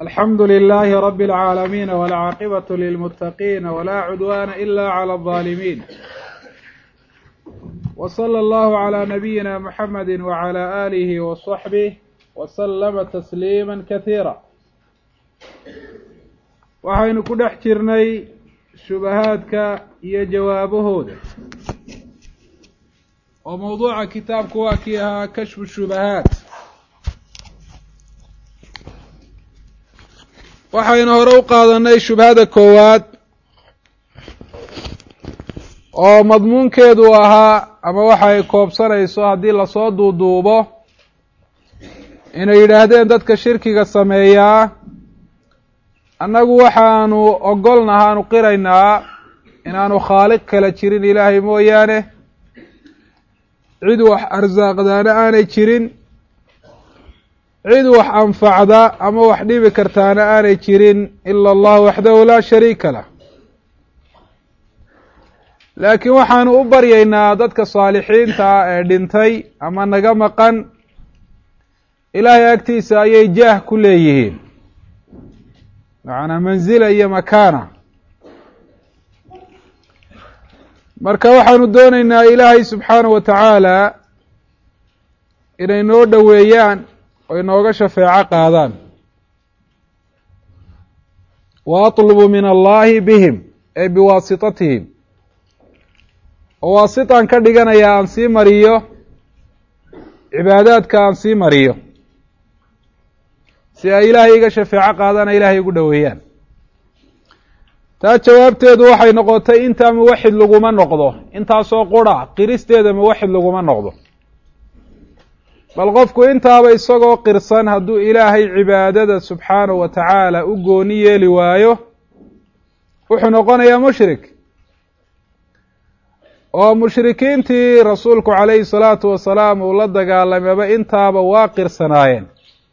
alxamdu للh رb العاalمين والcاaqبة للمتقين ولا عدوان إlا عlى الظالمين وصلى الله عlى نبيinا محمد وعlى آله وصحبه وسلم تسليما كثيirا waxaynu ku dhex jirnay shubahaadka iyo jawaabahooda oo mawduuca kitaabku waa kii ahaa kashfu shubahaat waxaynu hore u qaadanay shubhada koowaad oo madmuunkeedu ahaa ama waxa ay koobsanayso haddii lasoo duuduubo inay yidhaahdeen dadka shirkiga sameeyaa annagu waxaanu ogolnaha aanu qiraynaa inaanu khaaliq kala jirin ilaahay mooyaane cid wax arsaaqdaana aanay jirin cid wax anfacda ama wax dhibi kartaana aanay jirin ila allah waxdahu laa shariika lah laakiin waxaanu u baryaynaa dadka saalixiinta ah ee dhintay ama naga maqan ilaahay agtiisa ayay jaah ku leeyihiin macnaa manzila iyo makaana marka waxaanu doonaynaa ilaahay subxaanahu wa tacaala inay noo dhoweeyaan oo inooga shafeeco qaadaan wa atlubu min allahi bihim ee biwaasitatihim oo waasitaan ka dhiganayaa aan sii mariyo cibaadaadka aan sii mariyo si ay ilaahay iga shafeeco qaadana ilaahay igu dhoweeyaan taa jawaabteedu waxay noqotay intaa muwaxid laguma noqdo intaasoo qura qiristeeda muwaxid laguma noqdo bal qofku intaaba isagoo qirsan hadduu ilaahay cibaadada subxaanahu wa tacaala u gooni yeeli waayo wuxuu noqonayaa mushrik oo mushrikiintii rasuulku calayhi salaatu wasalaam uu la dagaalamayba intaaba waa qirsanaayeen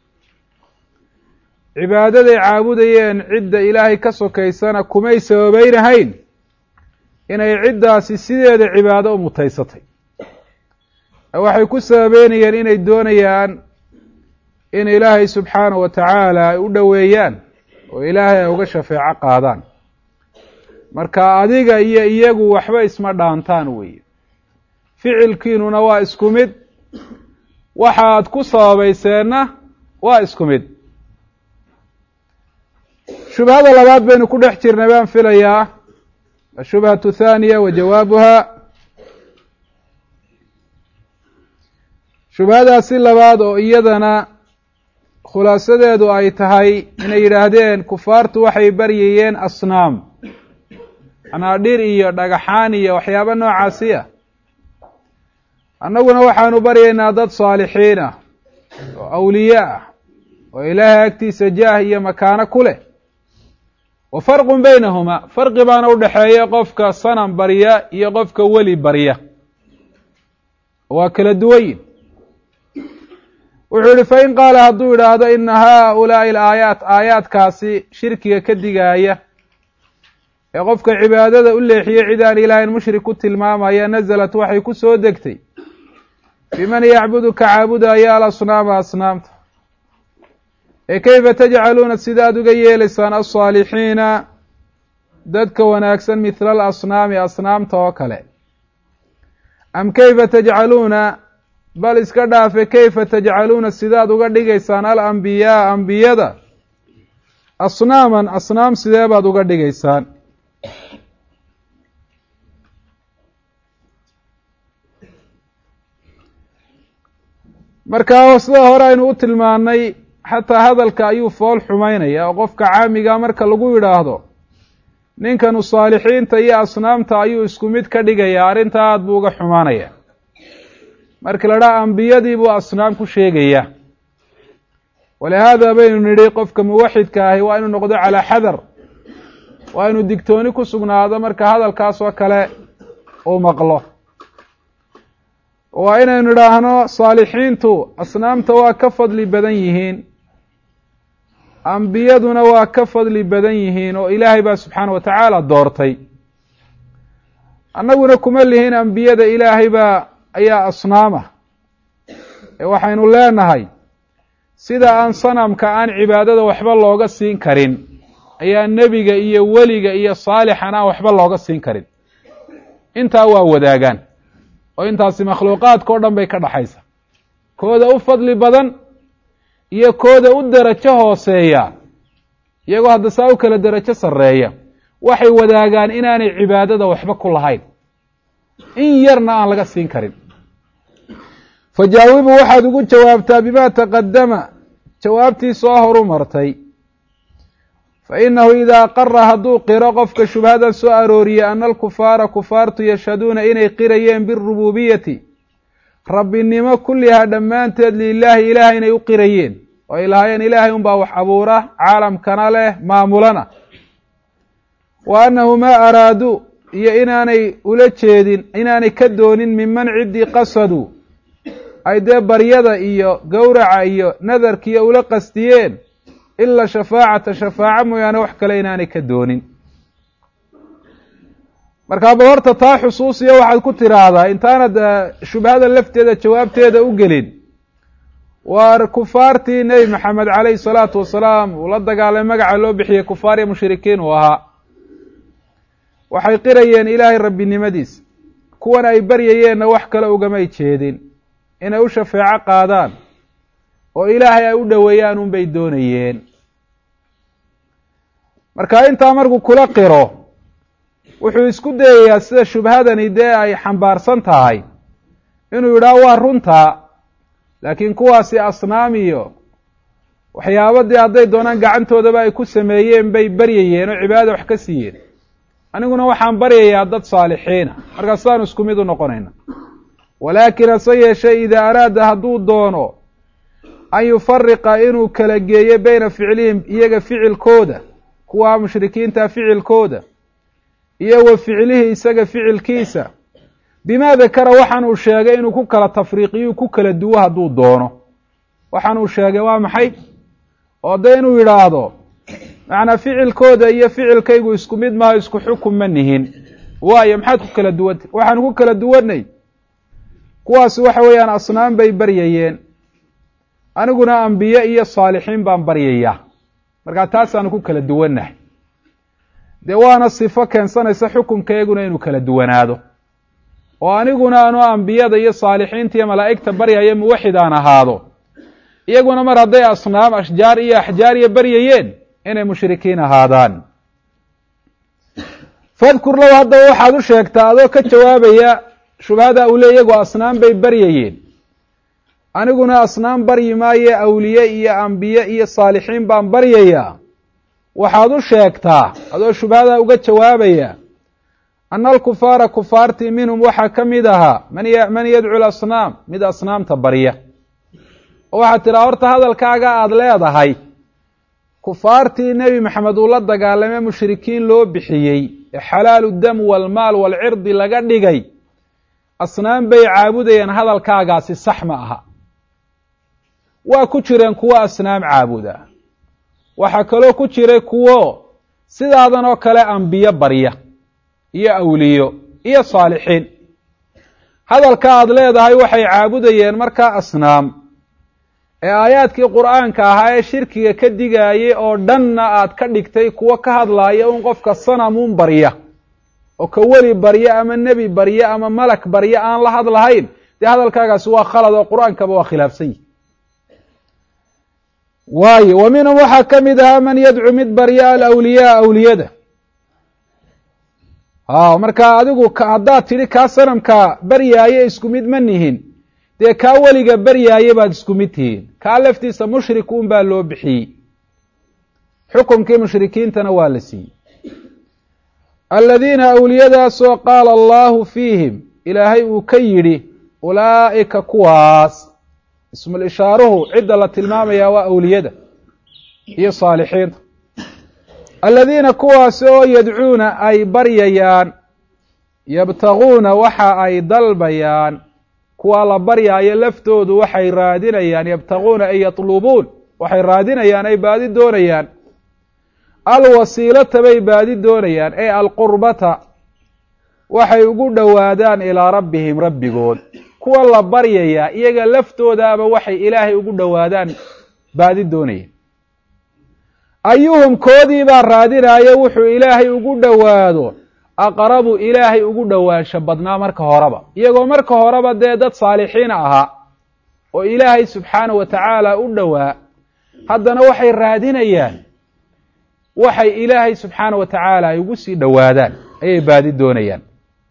cibaadaday caabudayeen cidda ilaahay ka sokaysana kumay sababaynahayn inay ciddaasi sideeda cibaado u mutaysatay waxay ku sababeynayeen inay doonayaan in ilaahay subxaanahu wa tacaala ay u dhoweeyaan oo ilaahay ay uga shafeeco qaadaan marka adiga iyo iyagu waxba isma dhaantaan weeye ficilkiinuna waa isku mid waxaad ku sababayseenna waa isku mid shubhada labaad baynu ku dhex jirnay baan filayaa ashubhatu thaaniya wa jawaabuha shubhadaasi labaad oo iyadana khulaasadeedu ay tahay inay yidhaahdeen kufaartu waxay baryayeen asnaam manaa dhir iyo dhagaxaan iyo waxyaabo noocaasi ah annaguna waxaanu baryaynaa dad saalixiin ah oo awliye ah oo ilaahay agtiisa jaah iyo makaano ku leh wa farqun baynahuma farqi baana udhexeeya qofka sanam barya iyo qofka weli barya waa kala duwanyin wuxuu yihi fain qaala hadduu yidhaahdo ina haaulaai alaayaat aayaadkaasi shirkiga ka digaaya ee qofka cibaadada u leexiyey cid aan ilaahayn mushrik ku tilmaamaya nazalat waxay ku soo degtay biman yacbudu ka caabudaya alasnaama asnaamta ee kayfa tajcaluuna sidaad uga yeelaysaan alsaalixiina dadka wanaagsan mithla alasnaami asnaamta oo kale am kayfa tajcaluuna bal iska dhaafe kayfa tajcaluuna sidaad uga dhigaysaan alambiyaa ambiyada asnaaman asnaam sidee baad uga dhigaysaan marka sida hore aynu u tilmaanay xataa hadalka ayuu fool xumaynaya oo qofka caamiga marka lagu yidhaahdo ninkanu saalixiinta iyo asnaamta ayuu isku mid ka dhigaya arrinta aad buu uga xumaanaya marka la dhaha ambiyadii buu asnaam ku sheegaya walihaada baynu nidhi qofka muwaxidka ahi waa inuu noqdo calaa xadar waa inuu digtooni ku sugnaado marka hadalkaas oo kale uu maqlo waa inaynu idhaahno saalixiintu asnaamta waa ka fadli badan yihiin ambiyaduna waa ka fadli badan yihiin oo ilaahay baa subxaana wa tacaala doortay annaguna kuma lihin ambiyada ilaahay baa ayaa asnaama ee waxaynu leenahay sida aan sanamka aan cibaadada waxba looga siin karin ayaa nebiga iyo weliga iyo saalixan aan waxba looga siin karin intaa waa wadaagaan oo intaasi makhluuqaadka o dhan bay ka dhaxaysa kooda u fadli badan iyo kooda u derajo hooseeya iyagoo hadda saa u kala derajo sarreeya waxay wadaagaan inaanay cibaadada waxba ku lahayn in yarna aan laga siin karin fajaawibu waxaad ugu jawaabtaa bima taqadama jawaabtii soo horu martay fa inahu idaa qara hadduu qiro qofka shubhadan soo arooriye ana alkufaara kufaartu yashhaduuna inay qirayeen birububiyati rabbinimo kullihaa dhammaanteed lilaahi ilaah inay u qirayeen oo ay lahaayeen ilaahay unbaa wax abuura caalamkana leh maamulana wa annahu maa araaduu iyo inaanay ula jeedin inaanay ka doonin minman ciddii qasaduu ay dee baryada iyo gowraca iyo nadarkiiyo ula qastiyeen ila shafaacata shafaaco mooyaane wax kale inaanay ka doonin markaa bal horta taa xusuusiya waxaad ku tiraahdaa intaanad shubhada lafteeda jawaabteeda u gelin waar kufaartii nebi maxamed caleyhi salaatu wasalaam uu la dagaalay magaca loo bixiyey kufaar iyo mushrikiin uu ahaa waxay qirayeen ilaahay rabbinimadiisa kuwan ay baryayeenna wax kale ugamay jeedin inay u shafeeco qaadaan oo ilaahay ay u dhoweeyaan unbay doonayeen marka intaa markuu kula qiro wuxuu isku dayayaa sida shubhadani dee ay xambaarsan tahay inuu yidhaah waa runtaa laakiin kuwaasi asnaam iyo waxyaaba dee hadday doonaan gacantoodaba ay ku sameeyeen bay baryayeen oo cibaadada wax ka siiyeen aniguna waxaan baryayaa dad saalixiina markaa sidaanu isku mid u noqonayna walaakin hase yeeshee idaa araada hadduu doono an yufariqa inuu kala geeyo beyna ficlihim iyaga ficilkooda kuwa mushrikiinta ficilkooda iyo wa ficlihi isaga ficilkiisa bimaa dakara waxaan uu sheegay inuu ku kala tafriiqiyo ku kala duwo hadduu doono waxaan uu sheegay waa maxay oo de inuu yidhaahdo macnaa ficilkooda iyo ficilkaygu isku mid maaha isku xukun ma nihin waayo maxaad ku kala duwantay waxaan ku kala duwanay kuwaasi waxa weeyaan asnaam bay baryayeen aniguna ambiye iyo saalixiin baan baryayaa markaa taasaanu ku kala duwannahay dee waana sifo keensanaysa xukunkeeguna inuu kala duwanaado oo aniguna anu ambiyada iyo saalixiinta iyo malaa'igta baryayo muwaxid aan ahaado iyaguna mar hadday asnaam ashjaar iyo axjaariya baryayeen inay mushrikiin ahaadaan fadkur low haddaba waxaad u sheegtaa adoo ka jawaabaya shubhada uu le iyagoo asnaam bay baryayeen aniguna asnaam baryi maaye awliye iyo ambiye iyo saalixiin baan baryayaa waxaad u sheegtaa adoo shubhada uga jawaabaya ana alkufaara kufaartii minhum waxaa ka mid ahaa man yadcu lasnaam mid asnaamta barya oo waxaad tidhaha horta hadalkaaga aada leedahay kufaartii nebi maxamed uu la dagaalamee mushrikiin loo bixiyey ee xalaalu dam walmaal walcirdi laga dhigay asnaam bay caabudayeen hadalkaagaasi sax ma aha waa ku jireen kuwo asnaam caabuda waxaa kaloo ku jiray kuwo sidaadan oo kale ambiyo barya iyo awliyo iyo saalixiin hadalka aada leedahay waxay caabudayeen markaa asnaam ee aayaadkii qur-aanka ahaa ee shirkiga ka digaayay oo dhanna aad ka dhigtay kuwo ka hadlaaya un qofka sanamuun barya oo ka weli barya ama nebi barya ama malak barya aan la hadlahayn dee hadalkaagaasi waa khalad oo qur-aankaba waa khilaafsan yihi waayo wa minhum waxaa ka mid ahaa man yadcu mid barya alawliyaa awliyada a marka adigu haddaad tidhi kaa sanamka baryaaye isku mid ma nihin dee kaa weliga baryaaye baad isku mid tihiin kaa laftiisa mushrik un baa loo bixiyey xukunkii mushrikiintana waa la siiyey aladiina awliyadaasoo qaala allahu fiihim ilaahay uu ka yidhi ulaa'ika kuwaas ismul ishaaruhu cidda la tilmaamayaa waa awliyada iyo saalixiinta aladiina kuwaasi oo yadcuuna ay baryayaan yabtaguuna waxa ay dalbayaan kuwaa la baryaayo laftoodu waxay raadinayaan yabtaguuna ay yatlubuun waxay raadinayaan ay baadi doonayaan alwasiilata bay baadi doonayaan ee alqurbata waxay ugu dhowaadaan ilaa rabbihim rabbigood kuwa la baryayaa iyaga laftoodaaba waxay ilaahay ugu dhowaadaan baadi doonayeen ayuhum koodii baa raadinaayo wuxuu ilaahay ugu dhowaado aqrabu ilaahay ugu dhowaansho badnaa marka horeba iyagoo marka horeba dee dad saalixiina ahaa oo ilaahay subxaana wa tacaala u dhowaa haddana waxay raadinayaan waxay ilaahay subxaana wa tacaala ay ugu sii dhowaadaan ayay baadi doonayaan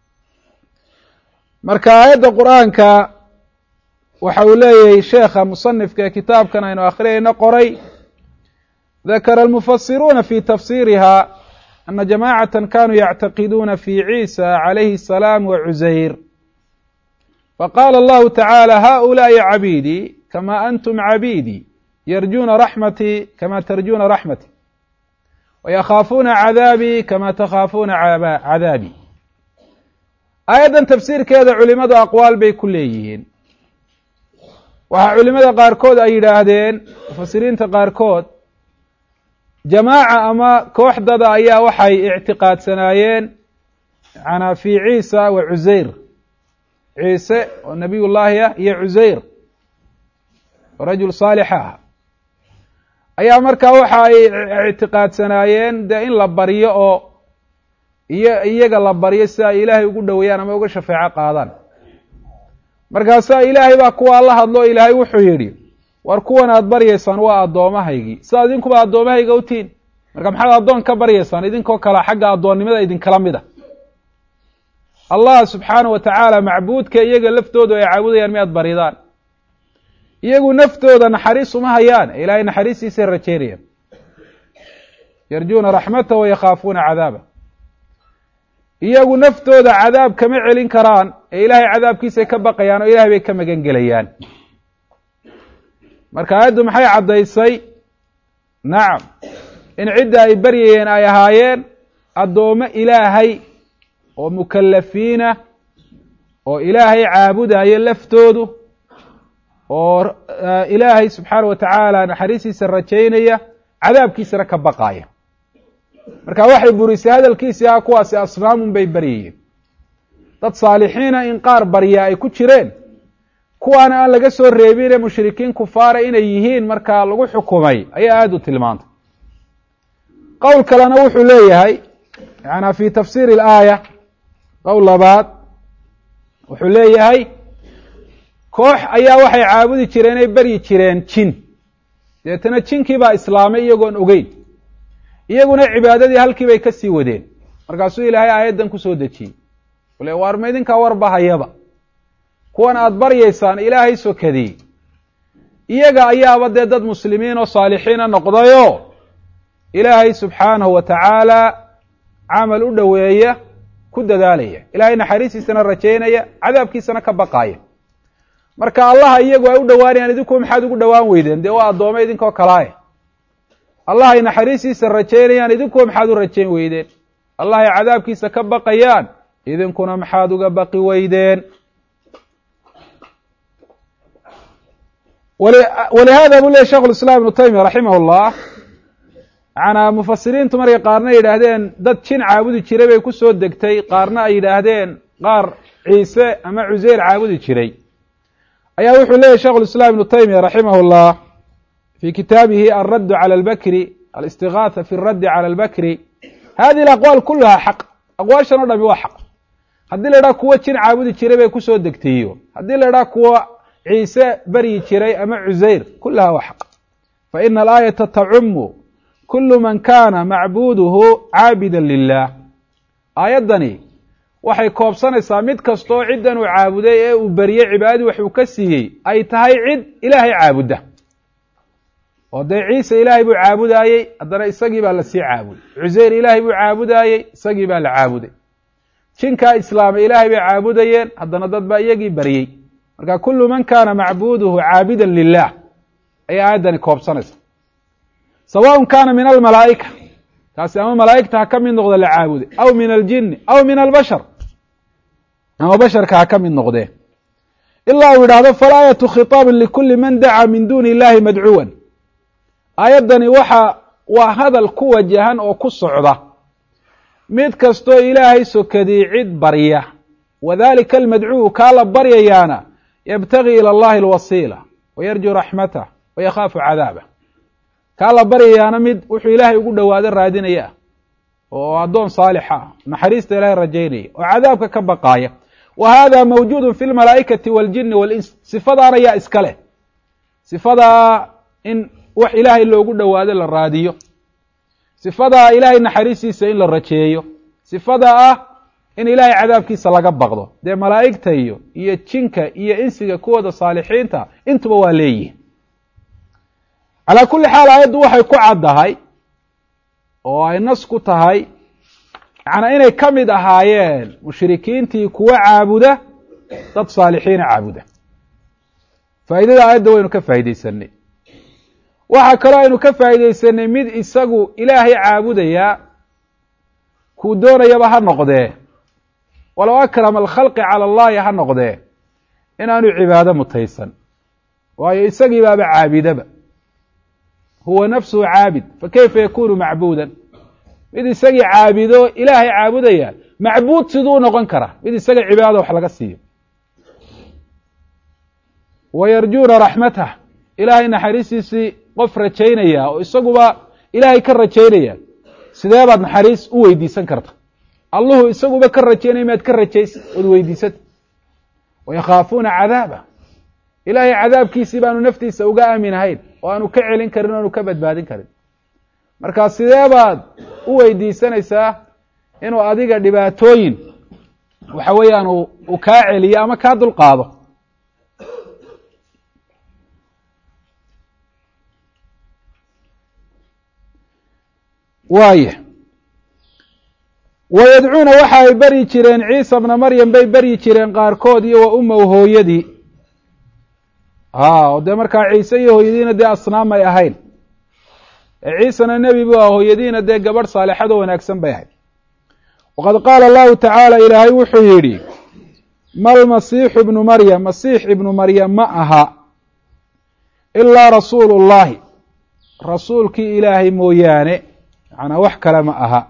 marka aayadda qur-aanka waxa uu leeyahay sheekha musanifka ee kitaabkan aynu akhriyayno qoray dakara almufasiruuna fi tafsiriha ana jamacata kanuu yactaqiduuna fi ciisa calayhi الsalaam wacusayr faqala allahu tacaala haؤulaءi cabiidii kama antum cabiidii yarjuuna raxmatii kama tarjuuna raxmatii wayakhaafuuna cadaabii kama takhaafuuna cadaabii aayaddan tafsiirkeeda culimadu aqwaal bay ku leeyihiin waxaa culimada qaarkood ay yidhaahdeen mufasiriinta qaarkood jamaaca ama kooxdada ayaa waxay ictiqaadsanaayeen manaa fi ciisa wa cusayr ciise oo nabiy llaahi ah iyo cusayr oo rajul saalixa ah ayaa markaa waxa ay ictiqaadsanaayeen dee in la baryo oo iyo iyaga la baryo si ay ilaahay ugu dhoweeyaan ama uga shafeeco qaadaan markaasaa ilaahay baa kuwaa la hadlo ilaahay wuxuu yidhi war kuwan aad baryaysaan waa addoomahaygii sida idinkuba addoomahayga u tihin marka maxaad addoon ka baryaysaan idinkoo kale xagga addoonnimada idinkala mid a allah subxaana wa tacaala macbuudka iyaga laftoodu ay caabudayaan miyaad baridaan iyagu naftooda naxariis uma hayaan ilaahay naxariistiisay rajeynayaan yarjuuna raxmata wa yakhaafuuna cadaaba iyagu naftooda cadaab kama celin karaan ee ilaahay cadaabkiisay ka baqayaan oo ilahay bay ka magan gelayaan marka aayaddu maxay caddaysay nacam in cidda ay baryayeen ay ahaayeen addoommo ilaahay oo mukallafiina oo ilaahay caabudayo laftoodu oo ilaahay subxaana wa tacaala naxariistiisa rajaynaya cadaabkiisana ka baqaaya marka waxay burisay hadalkiisii ah kuwaasi asnaamun bay baryayeen dad saalixiina in qaar baryaa ay ku jireen kuwaana aan laga soo reebine mushrikiin kufaara inay yihiin markaa lagu xukumay ayaa aada u tilmaantay qowl kalena wuxuu leeyahay yaana fi tafsiiri alaaya qowl labaad wuxuu leeyahay koox ayaa waxay caabudi jireen ay beryi jireen jin deetana jinkii baa islaamay iyagoon ogeyn iyaguna cibaadadii halkii bay ka sii wadeen markaasuu ilaahay aayaddan kusoo dejiyey ule waar ma idinkaa warbahayaba kuwan aada baryaysaan ilaahay sokadii iyaga ayaaba dee dad muslimiin oo saalixiina noqdayoo ilaahay subxaanahu wa tacaala camal u dhoweeya ku dadaalaya ilaahay naxariistiisana rajaynaya cadaabkiisana ka baqaaya marka allaha iyagu ay u dhowaanayaan idinku maxaad ugu dhowaan weydeen dee waa addoome idinkoo kalaaye allah ay naxariistiisa rajaynayaan idinkuwa maxaad u rajayn weydeen allah ay cadaabkiisa ka baqayaan idinkuna maxaad uga baqi weydeen walihada buu lehy shekh lislaam ibnu taymiya raximah llah macanaa mufasiriintu markay qaarna yidhaahdeen dad jin caabudi jiray bay ku soo degtay qaarna ay yidhaahdeen qaar ciise ama cuseyr caabudi jiray ayaa wuxuu leyahy shekh lislaam ibnu taymiya raximah llah fi kitaabihi alraddu cala albakri alistigaatha fi اraddi cala albakri hadihi alaqwaal kuluha xaq aqwaashan o dhami waa xaq haddii la idhaha kuwo jin caabudi jiray bay kusoo degtayiyo haddii la idhaha kuwo ciise beryi jiray ama cuseyr kulaha waa xaq faina alaayata tacumu kulu man kana macbuduhu caabida lilah aayaddani waxay koobsanaysaa mid kastoo ciddan uu caabuday ee uu beriyey cibaadadii wax uu ka siiyey ay tahay cid ilaahay caabudda oo dee ciise ilaahay buu caabudaayey haddana isagii baa lasii caabuday cuseyr ilaahay buu caabudaayey isagii baa la caabuday jinkaa islaamay ilaahay bay caabudayeen haddana dad baa iyagii baryey marka kulu man kana macbuduhu caabidan lilah ayay aayaddani koobsanaysa sawaءn kana min almalaa'ika kaasi ama malaa'igta ha ka mid noqda la caabuday aw min aljini aw min albashar ama basharka ha ka mid noqdee ilaa uu yidhaahdo falaayatu khitaabin likuli man dacaa min duni illahi madcuwan aayaddani waxa waa hadal ku wajahan oo ku socda mid kastoo ilaahay sokadii cid barya wadalika almadcuu kaa la baryayaana yabtagii ila allahi alwasiila wayarjuu raxmatah wayakhaafu cadaabah kaa la baryayaana mid wuxuu ilaahay ugu dhowaado raadinaya ah oo addoon saalixa ah naxariista ilaahay rajaynaya oo cadaabka ka baqaaya wa hada mawjuudu fi lmalaa'ikati waljini walins sifadaana yaa iska leh sifadaa in wax ilaahay loogu dhowaado la raadiyo sifadaa ilaahay naxariistiisa in la rajeeyo sifada ah in ilaahay cadaabkiisa laga baqdo dee malaa'igta iyo iyo jinka iyo insiga kuwooda saalixiinta intuba waa leeyihin calaa kulli xaal aayaddu waxay ku caddahay oo ay nas ku tahay macnaa inay ka mid ahaayeen mushrikiintii kuwa caabuda dad saalixiina caabuda faa'idada aayadda waynu ka faa'iidaysanay waxaa kaloo aynu ka faa'iidaysanay mid isagu ilaahay caabudayaa kuu doonayaba ha noqdee walow akrama alkhalqi cala allahi ha noqdee inaanu cibaado mutaysan waayo isagii baaba caabidaba huwa nafsuhu caabid fakayfa yakunu macbuudan mid isagii caabido ilaahay caabudaya macbuud siduu u noqon karaa mid isaga cibaadada wax laga siiyo wa yarjuuna raxmatah ilaahay naxariistiisii qof rajaynaya oo isaguba ilaahay ka rajaynaya sidee baad naxariis u weydiisan karta alluhu isaguba ka rajaynaya maad ka rajaysa ood weydiisata wayakhaafuuna cadaaba ilaahay cadaabkiisii baanu naftiisa uga aaminahayn oo aanu ka celin karin o aanu ka badbaadin karin marka sidee baad u weydiisanaysaa inuu adiga dhibaatooyin waxa weeyaan uu kaa celiyo ama kaa dulqaado waaya wayadcuuna waxa ay beryi jireen ciisa bna maryam bay beryi jireen qaarkood iyo wa umow hooyadii a oo dee markaa ciise iyo hooyadiina dee asnaam ay ahayn ciisana nebi bu ah hooyadiina dee gabadh saalixado wanaagsan bay ahayd waqad qaala allahu tacaala ilaahay wuxuu yidhi malmasiixu ibnu maryam masiix ibnu maryam ma aha ilaa rasuulu llahi rasuulkii ilaahay mooyaane macnaa wax kale ma aha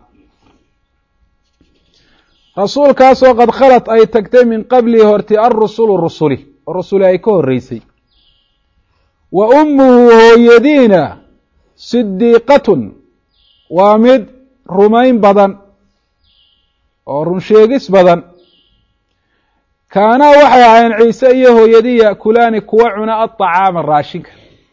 rasuulkaasoo qad khalat ay tagtay min qablihi horti alrusulu rusuli oo rusuli ay ka horreysay wa ummuhu hooyadiina sidiiqatun waa mid rumayn badan oo runsheegis badan kaanaa waxay ahayn ciise iyo hooyadii yaakulaani kuwa cuna aطacaama raashinka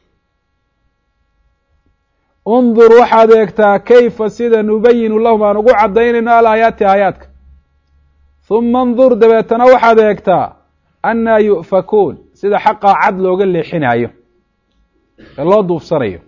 undur waxaad eegtaa kayfa sida nubayinu lahum aan ugu caddaynayno alaayaati aayaadka huma ndur dabeetana waxaad eegtaa annaa yu'fakuun sida xaqaa cad looga leexinaayo ee loo duufsanayo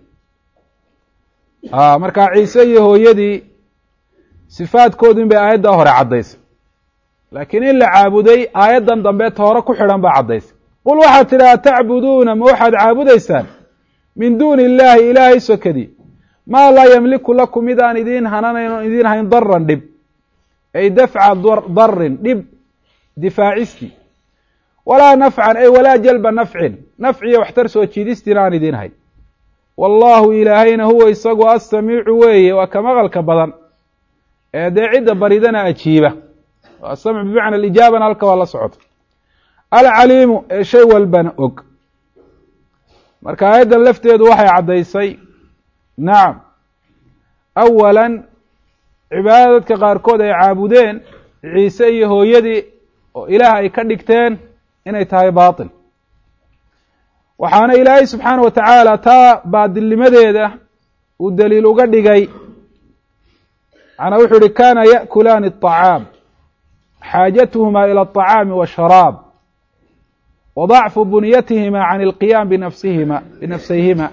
markaa ciise iyo hooyadii sifaadkoodin bay aayaddaa hore caddaysay laakiin in la caabuday aayaddan dambeeta hore ku xidhan baa caddaysay qul waxaad tidhaha tacbuduuna ma waxaad caabudaysaan min duuni illaahi ilaahay sokadii maa laa yamliku lakum mid aan idiin hananayn oon idiin hayn daran dhib ay dafca darin dhib difaacisti walaa nafcan ay walaa jalba nafcin nafciyo waxtar soo jiidistiina aan idiin hayn wallaahu ilaahayna huwa isagu assamiicu weeye waa ka maqalka badan ee dee cidda baridana ajiiba asamc bimacna alijaabana halka waa la socota alcaliimu ee shay walbana og marka aayaddan lafteedu waxay caddaysay nacam awalan cibaadada dadka qaarkood ay caabudeen ciise iyo hooyadii oo ilaah ay ka dhigteen inay tahay baatil waxaana ilaahay subxaana wa tacaala taa baadilnimadeeda uu daliil uga dhigay macnaa wuxuu uhi kana ya'kulaani الطacaam xaajatuhuma ilى الطacaami washaraab wa ضacfu bunyatihima can اlqiyaam binafsihima binafsayhima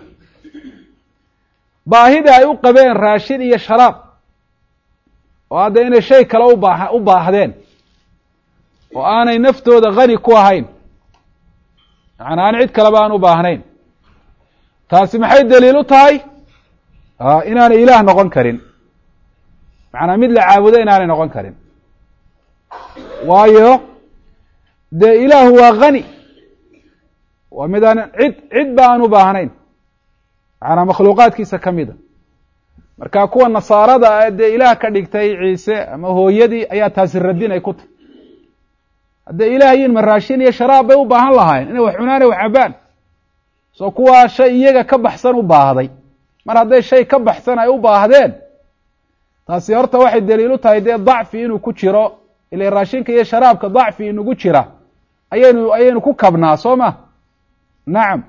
baahida ay u qabeen raashin iyo sharaab oo hadda inay shay kale ubaa u baahdeen oo aanay naftooda hani ku ahayn macnaa aan cid kaleba aan u baahnayn taasi maxay daliil u tahay inaanay ilaah noqon karin macnaa mid la caabudo inaanay noqon karin waayo dee ilaahu waa hani waa mid aan cid cid ba aan u baahnayn macnaa makhluuqaadkiisa ka mida marka kuwa nasaarada ah dee ilaah ka dhigtay ciise ama hooyadii ayaa taasi radin ay ku tahy hadday ilaah yiin ma raashin iyo sharaab bay u baahan lahaayeen inay wax cunaan ay wax cabaan soo kuwaa shay iyaga ka baxsan u baahday mar hadday shay ka baxsan ay u baahdeen taasi horta waxay daliilu tahay dee dacfi inuu ku jiro ila raashinka iyo sharaabka dacfi inugu jira ayaynu ayaynu ku kabnaa soo ma nacam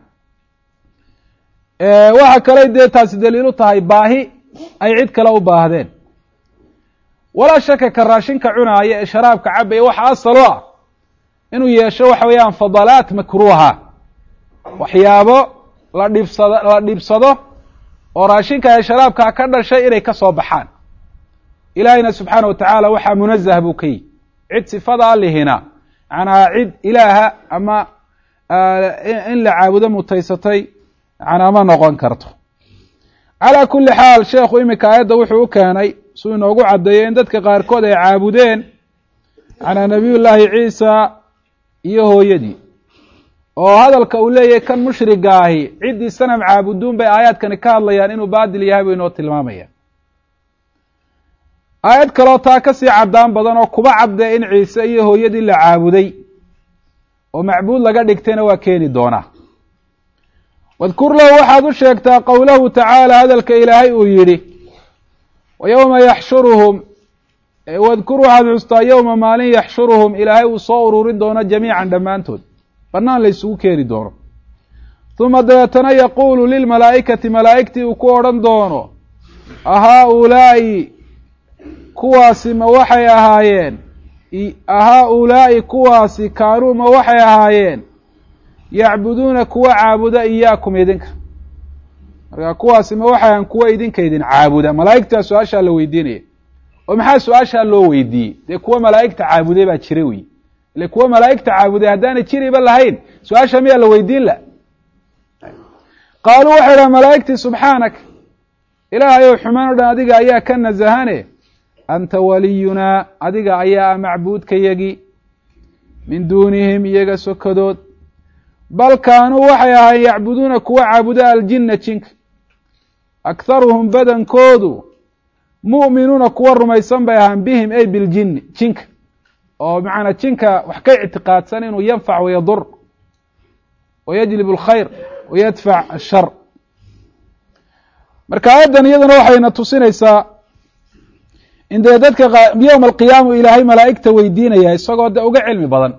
waxa kaley dee taasi daliilu tahay baahi ay cid kale u baahdeen walaa shaka ka raashinka cunaaya ee sharaabka cabaya waxa asalo ah inuu yeesho waxa weeyaan fadalaat makruuha waxyaabo la dhibsado la dhibsado oo raashinka ee sharaabkaa ka dhashay inay ka soo baxaan ilaahayna subxaana wa tacaala waxaa munazah buu ka yihi cid sifada alihina macnaa cid ilaaha ama in la caabudo mutaysatay macnaa ma noqon karto calaa kulli xaal sheekhu iminka aayadda wuxuu u keenay suu inoogu caddeeyo in dadka qaarkood ay caabudeen macnaa nabiyullaahi ciisa iyo hooyadii oo hadalka uu leeyahay kan mushriga ahi ciddii sanam caabuduun bay aayaadkani ka hadlayaan inuu baadil yahay buu inoo tilmaamaya aayad kaloo taa ka sii caddaan badan oo kuba caddee in ciise iyo hooyadii la caabuday oo macbuud laga dhigtayna waa keeni doonaa wadkur lahu waxaad u sheegtaa qowlahu tacaala hadalka ilaahay uu yidhi wa yowma yaxshuruhum wadkur waxaad xustaa yowma maalin yaxshuruhum ilaahay uu soo ururin doono jamiican dhammaantood bannaan la isugu keeni doono huma dabeetana yaquulu lilmalaa'ikati malaa'igtii uu ku odhan doono ahaa-ulaa'i kuwaasi ma waxay ahaayeen ahaa-ulaa'i kuwaasi kaanuu ma waxay ahaayeen yacbuduuna kuwa caabuda iyaakum idinka marka kuwaasi ma waxay ahaan kuwa idinka idin caabuda malaa'igtaa su-aashaa la weydiinaya oo maxaa su-aashaa loo weydiiyey dee kuwa malaa'igta caabuday baa jira wey ile kuwa malaa'igta caabuday haddaanay jiriba lahayn su-aasha miyaa la weydiin la qaaluu waxay dhaha malaa'igtii subxaanak ilaahay ow xumaan o dhan adiga ayaa ka nasahane anta waliyunaa adiga ayaa ah macbuudkayagii min duunihim iyaga sokadood bal kaanuu waxay ahaayeen yacbuduuna kuwa caabuda aljinna jinka akharuhum badankoodu mu'minuuna kuwa rumaysan bay ahaan bihim ay biljinni jinka oo macanaa jinka wax ka ictiqaadsan inuu yanfac wayadur wayajlib alkhayr wayadfac ashar marka aayaddan iyaduna waxayna tusinaysaa in dee dadka yowma alqiyaama ilaahay malaa'igta weydiinaya isagoo de uga cilmi badan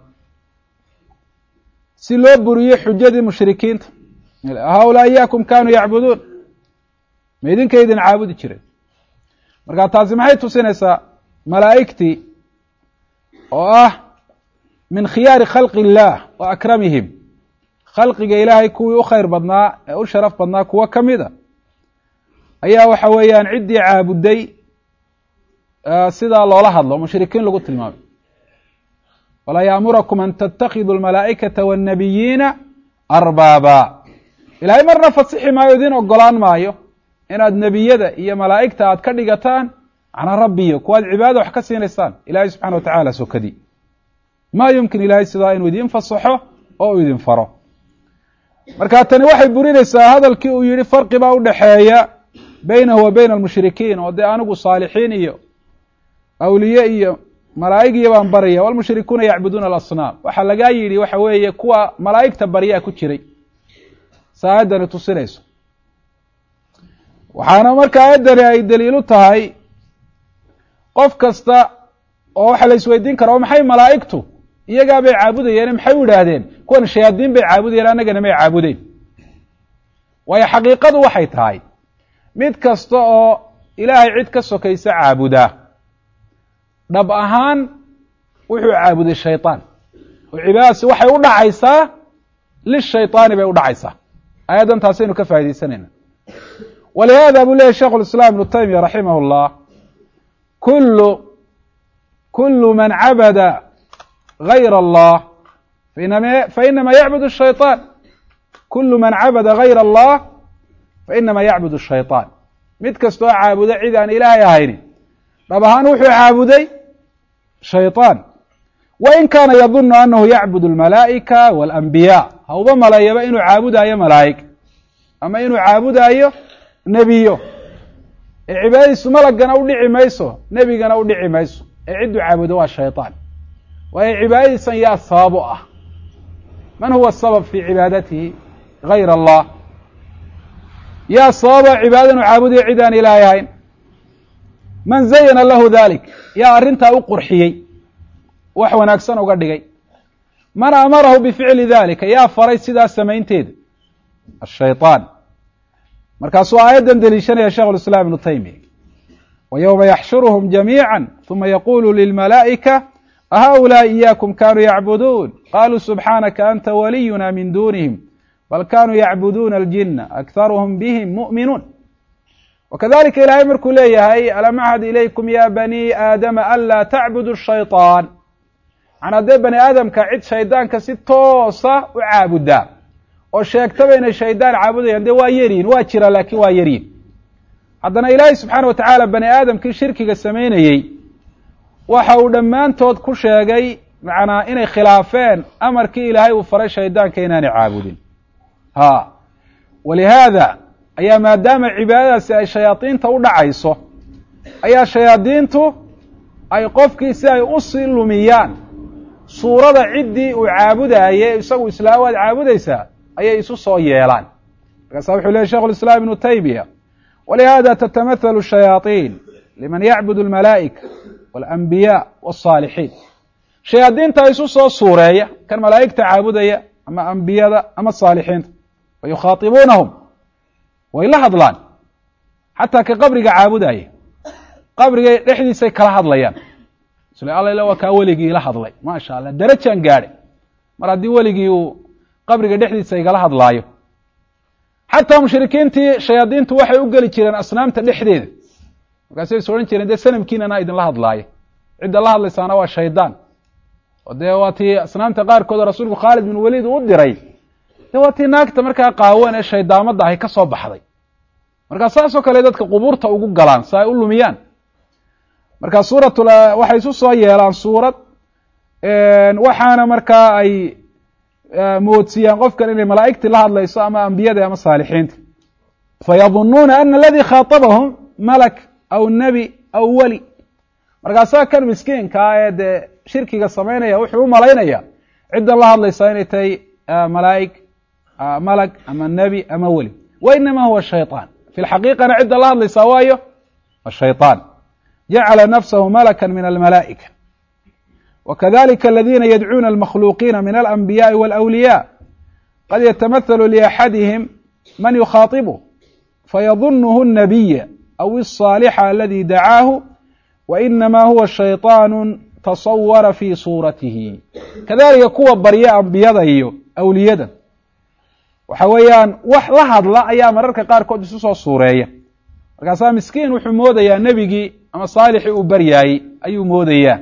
si loo buriyo xujadii mushrikiinta haulaa iyaakum kaanuu yacbuduun ma idinka idin caabudi jireen marka taasi maxay tusinaysaa malaa'igtii oo ah min khiyaari khalqi illaah wa akramihim khalqiga ilaahay kuwii u khayr badnaa ee u sharaf badnaa kuwo ka mid a ayaa waxa weeyaan ciddii caabuday sidaa loola hadlo mushrikiin lagu tilmaamay walaa yaamurakum an tatakiduu almalaa'ikata waannabiyiina arbaaba ilaahay marna fasixi maayo idin ogolaan maayo inaad nebiyada iyo malaa'igta aad ka dhigataan macnaa rabbiyo kuwaad cibaadada wax ka siinaysaan ilaahay subxana wa tacaala sokadii maa yumkin ilaahay sidaa inuu idin fasaxo oo uu idin faro marka tani waxay burinaysaa hadalkii uu yihi farqi baa u dhexeeya beynahu wa beyna almushrikiin oo dee anigu saalixiin iyo awliye iyo malaa'ig baan barya walmushrikuuna yacbuduuna alasnaam waxaa lagaa yidhi waxa weeye kuwa malaa'igta baryaa ku jiray sa aayaddani tusinayso waxaana marka aayaddani ay daliilu tahay qof kasta oo waxa la isweydiin kara oo maxay malaa'igtu iyagaa bay caabudayeen maxay u idhaahdeen kuwan shayaadiin bay caabudayeen annagana may caabudeen waayo xaqiiqadu waxay tahay mid kasta oo ilaahay cid ka sokaysa caabudaa dhab ahaan wuxuu caabuday shayطaan oo cibaadadaasi waxay u dhacaysaa lishayطaani bay u dhacaysaa aayaddan taasaynu ka faaidaysanayna walihada buu leyahy sheikh اlislaam ibnu taymiya raximah اllah kulu kulu man cabada gayr allah fainama yacbud الshayطaan kulu man cabada gayr allah fainama yacbud الshayطaan mid kastoo caabuda cid aan ilaahay ahayni dhab ahaan wuxuu caabuday shayطaan wain kaana yadunu anahu yacbud اlmalaa'ika waاlanbiyaa ha uba maleeyaba inuu caabudaayo malaa'ig ama inuu caabudaayo nebiyo ee cibaadadiisu malagana u dhici mayso nebigana u dhici mayso ee cidduu caabudo waa shayطaan waayo cibaadadiisan yaa sabab u ah man huwa sabab fi cibaadatihi gayr allah yaa sababa cibaadada inu caabudayo cid aan ilaahay ahayn man zayana lahu dalik yaa arrintaa u qurxiyey wax wanaagsan uga dhigay man amarahu bificli dalika yaa faray sidaas samaynteeda ashayطaan markaasuu aayaddan deliishanaya sheikh اlislaam ibnu taymiya wa ywma yaxshuruhum jamiica ثuma yaqulu lilmalaa'ika ahaؤulaaءi iyaakum kanuu yacbuduun qaluu subxaanaka anta waliyuna min dunihim bal kanuu yacbuduuna aljina akharuhum bihim mu'minuun wakadalika ilaahay markuu leeyahay alam axad ilaykum ya bani aadama anlaa tacbudu shayطaan man haddee bani aadamka cid shaydaanka si toosa u caabudaa oo sheegtaba inay shaydaan caabudayaan dee waa yaryihin waa jira laakin waa yaryihin haddana ilaahay subxaana wa tacaala bani aadamkii shirkiga samaynayey waxa uu dhammaantood ku sheegay macnaa inay khilaafeen amarkii ilaahay uu faray shaydaanka inaanay caabudin ha walihaada ayaa maadaama cibaadadaasi ay shayaadiinta u dhacayso ayaa shayaadiintu ay qofkii si ay usii lumiyaan suurada ciddii uu caabudaayey isagu islaam waad caabudaysaa ayay isu soo yeelaan markaasa wuxuu lehy shekhu lislaam ibnu taymiya walihada tatamahalu shayaaiin liman yacbudu almalaa'ika waاlanbiyaa waالsaalixiin shayaadiinta isu soo suureeya kan malaa'igta caabudaya ama ambiyada ama saalixiinta wa yukhaatibuunahum way la hadlaan xataa ka qabriga caabudaya qabrigay dhexdiisay kala hadlayaan isle alla waa kaa weligii ila hadlay maasha allah darajaan gaadhay mar haddii weligii uu qabriga dhexdiisa igala hadlaayo xataa mushrikiintii shayaadiintu waxay u geli jireen asnaamta dhexdeeda markaasay is odhan jireen dee sanamkiinana idinla hadlaaya cidda la hadlaysaana waa shaydaan oo dee waa tii asnaamta qaarkood rasuulku khaalid bin waliid uu diray de waa tii naagta markaa qaawan ee shaydaamadda ahay ka soo baxday markaa saasoo kale dadka qubuurta ugu galaan si ay u lumiyaan marka suuratul waxay isu soo yeelaan suurad waxaana markaa ay moodsiiyaan qofkan inay malaa'igtii la hadlayso ama ambiyada ama saalixiinta fayadunuuna ana aladii khaatabahum malak aw nebi aw weli markaasaa kan miskiinkaa ee dee shirkiga samaynaya wuxuu u malaynaya ciddan la hadlaysaa inay tahay malaa'ig malag ama nebi ama weli wa inama huwa shayطaan fi lxaqiiqana cidda la hadlaysaa waayo ashayطaan jacala nafsahu malaka min almalaa'ika وkذلika الذيna ydcuuna الmakhluuqiina min الأنbiyاءi والأwliyاء qad yتmثل لأxadihim man yukhaطبه fayظuنh النabiy أو الصاalxa اladي dacaahu وإnama huwa شhayطاan taصwara fي suuratihi kadalika kuwa barya ambiyada iyo awliyada waxa weeyaan wax la hadla ayaa mararka qaarkood isu soo suureeya markaasaa miskiin wuxuu moodayaa nebigii ama saalixii uu baryaayey ayuu moodayaa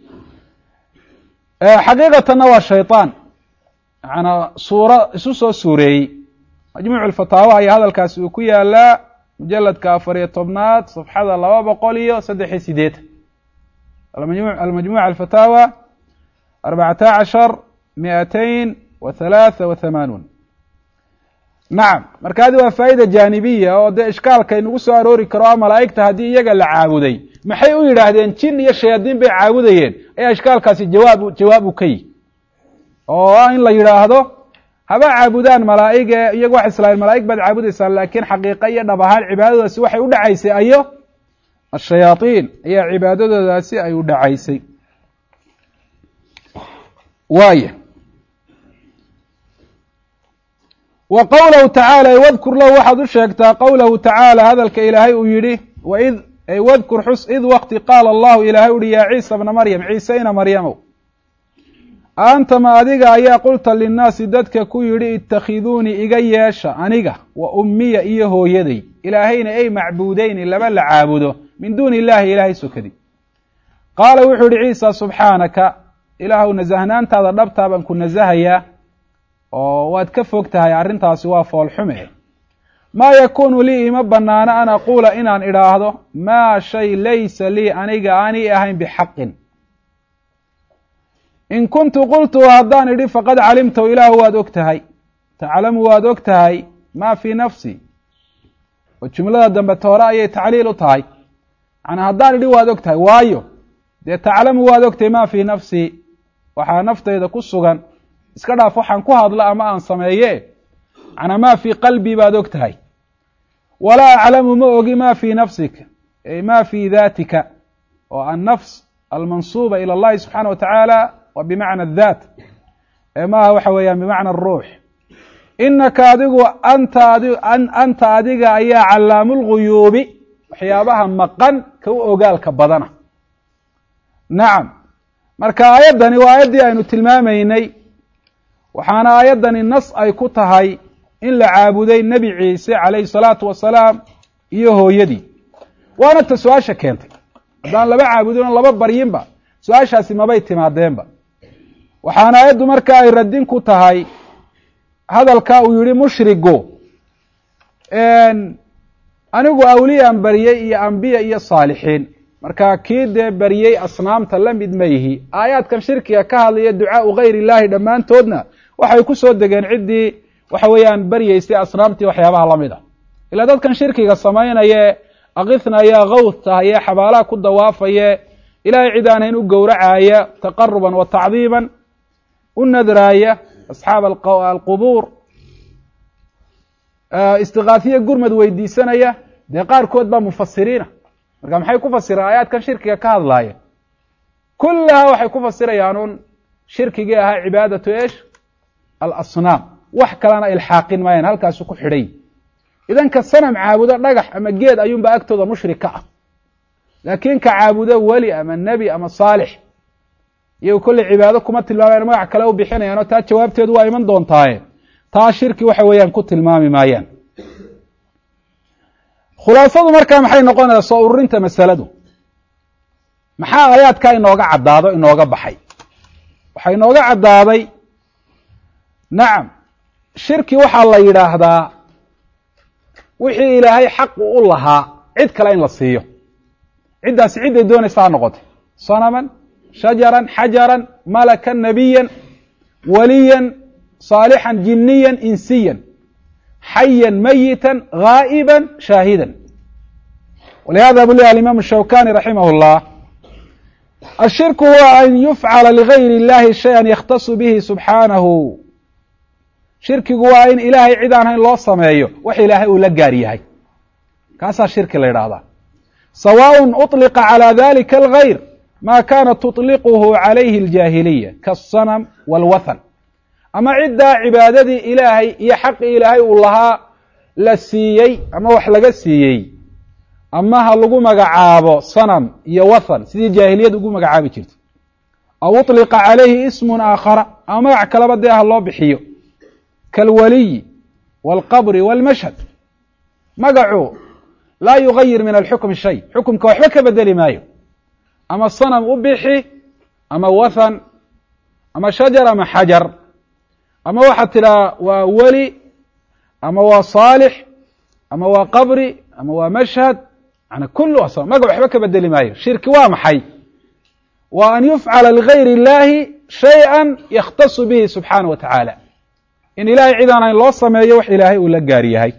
xaqiiqatanna waa shayطaan maanaa suura isu soo suureeyey majmuuc اfataawa ayaa hadalkaasi uu ku yaalaa mujaladka afar iyo tobnaad safxada laba boqol iyo saddex iyo sideetan almajmuc alfataawa arbacata cashar miatain wa halaatha wa hamaanuun nacam marka adi waa faa'ida jaanibiya oo dee ishkaalka inagu soo aroori karo a malaa'igta haddii iyaga la caabuday maxay u yidhaahdeen jin iyo shayaadiin bay caabudayeen ayaa ishkaalkaasi jawaab jawaab u ka yihi oo ah in la yidhaahdo haba caabudaan malaa'ige iyagu waxay islaaheen malaa'ig baad caabudaysaan laakiin xaqiiqa iyo dhab ahaan cibaadadaasi waxay u dhacaysay ayo ashayaaiin ayaa cibaadadoodaasi ay u dhacaysay waaya wa qowlahu tacaala wadkur lahu waxaad u sheegtaa qowlahu tacaala hadalka ilaahay uu yidhi waid wadkur xus id wakti qaala allahu ilaahay uhi yaa ciisa bna maryam ciise ina maryamow aantama adiga ayaa qulta linnaasi dadka ku yidhi itakhiduunii iga yeesha aniga wa ummiya iyo hooyaday ilaahayna ay macbuudeyni laba la caabudo min duuni illahi ilaahay sokadi qaala wuxuu yihi ciisa subxaanaka ilaahuw nasahnaantaada dhabtaa baan ku nasahayaa oo waad ka fog tahay arrintaasi waa foolxume maa yakuunu lii ima banaano an aquula inaan idhaahdo maa shay laysa lii aniga aanay ahayn bixaqin in kuntu qultuhu haddaan idhi faqad calimtahu ilaahu waad og tahay taclamu waad og tahay maa fii nafsi oo jumlada dambe toore ayay tacliil u tahay macnaa haddaan idhi waad og tahay waayo dee taclamu waad og tahay maa fii nafsi waxaa naftayda ku sugan iska dhaaf waxaan ku hadlo ama aan sameeye macnaa maa fii qalbii baad og tahay walaa aclamu ma ogi ma fii nafsika ay ma fii datika oo annafs almansuuba ilى اllahi subxaana wa tacaala wa bimacna اdaat ee maaha waxa weeyaan bimacna aruux inaka adigu anta adi anta adiga ayaa calaamu lguyuubi waxyaabaha maqan ka u ogaalka badana nacam marka aayaddani waa aayaddii aynu tilmaamaynay waxaana aayaddani nas ay ku tahay in la caabuday nebi ciise calayhi salaatu wasalaam iyo hooyadii waana ta su-aasha keentay haddaan laba caabudin oo laba baryinba su-aashaasi mabay timaadeenba waxaana aayaddu marka ay radin ku tahay hadalka uu yihi mushrigu anigu awliyaan baryey iyo ambiya iyo saalixiin marka kii dee baryey asnaamta la mid ma yihi aayaadkan shirkiga ka hadlaya ducaau gayr illaahi dhammaantoodna waxay ku soo degeen ciddii waxa weeyaan baryeysay asnaamtii waxyaabaha lamid a ilaa dadkan shirkiga samaynaye akithnaya kawtahaye xabaalaha ku dawaafaye ilahay cid aanayn u gowracaaya taqaruban wa tacdiiman u nadraaya asxaab alqubuur istiqaahiye gurmad weydiisanaya dee qaarkood baa mufasiriina marka maxay ku fasireen aayaadkan shirkiga ka hadlaaya kullaha waxay ku fasirayaan un shirkigii ahaa cibaadatu esh alasnaam wax kalena ilxaaqin maayaan halkaasu ku xidhay idan ka sanam caabudo dhagax ama geed ayuunba agtooda mushrik ka ah laakiin ka caabudo weli ama nebi ama saalix iyago kolley cibaado kuma tilmaamayaan magac kale u bixinayaan oo taa jawaabteedu waa iman doontaaye taa shirki waxa weeyaan ku tilmaami maayaan khulaasadu markaa maxay noqonaysaa soo ururinta masaladu maxaa aayaadkaa inooga caddaado inooga baxay waxaa inooga caddaaday nacam shirki waxaa la yidhaahdaa wixii ilaahay xaqu u lahaa cid kale in la siiyo ciddaasi cidday doonaysa ha noqotay sanaman shajaran xajaran malakan nabiyan waliyan saalixan jiniyan insiyan xayan mayitan gaa'iban shaahidan walihada bu lehy alimam shawkani raximah اllah ashirku huwa an yufcala ligayr اllahi shaya yakhtasu bihi subxaanahu shirkigu waa in ilaahay cid aan hayn loo sameeyo wax ilaahay uu la gaar yahay kaasaa shirki la yidhaahdaa sawaء uطliqa calى dalika algayr ma kanat tuطliquhu calayhi اljaahiliya kaالsanam wاlwathan ama ciddaa cibaadadii ilaahay iyo xaqii ilaahay uu lahaa la siiyey ama wax laga siiyey ama ha lagu magacaabo sanam iyo wathan sidii jaahiliyad ugu magacaabi jirtay aw uطliqa calayhi ismun aakhara ama magac kaleba dee ha loo bixiyo kaalwaliyi wاlqabri wاlmashhad magacu laa yugayir min alxukmi shay xukumka waxba ka bedeli maayo ama sanam u bixi ama wathan ama shajar ama xajar ama waxaad tidhaha waa weli ama waa saalix ama waa qabri ama waa mashhad yani kul magac waxba ka bedeli maayo shirki waa maxay waa an yufcala ligayr اllahi shayئa yakhtasu bihi subxaanaه wa tacaala in ilahay cid aan hayn loo sameeyo wax ilaahay uu la gaar yahay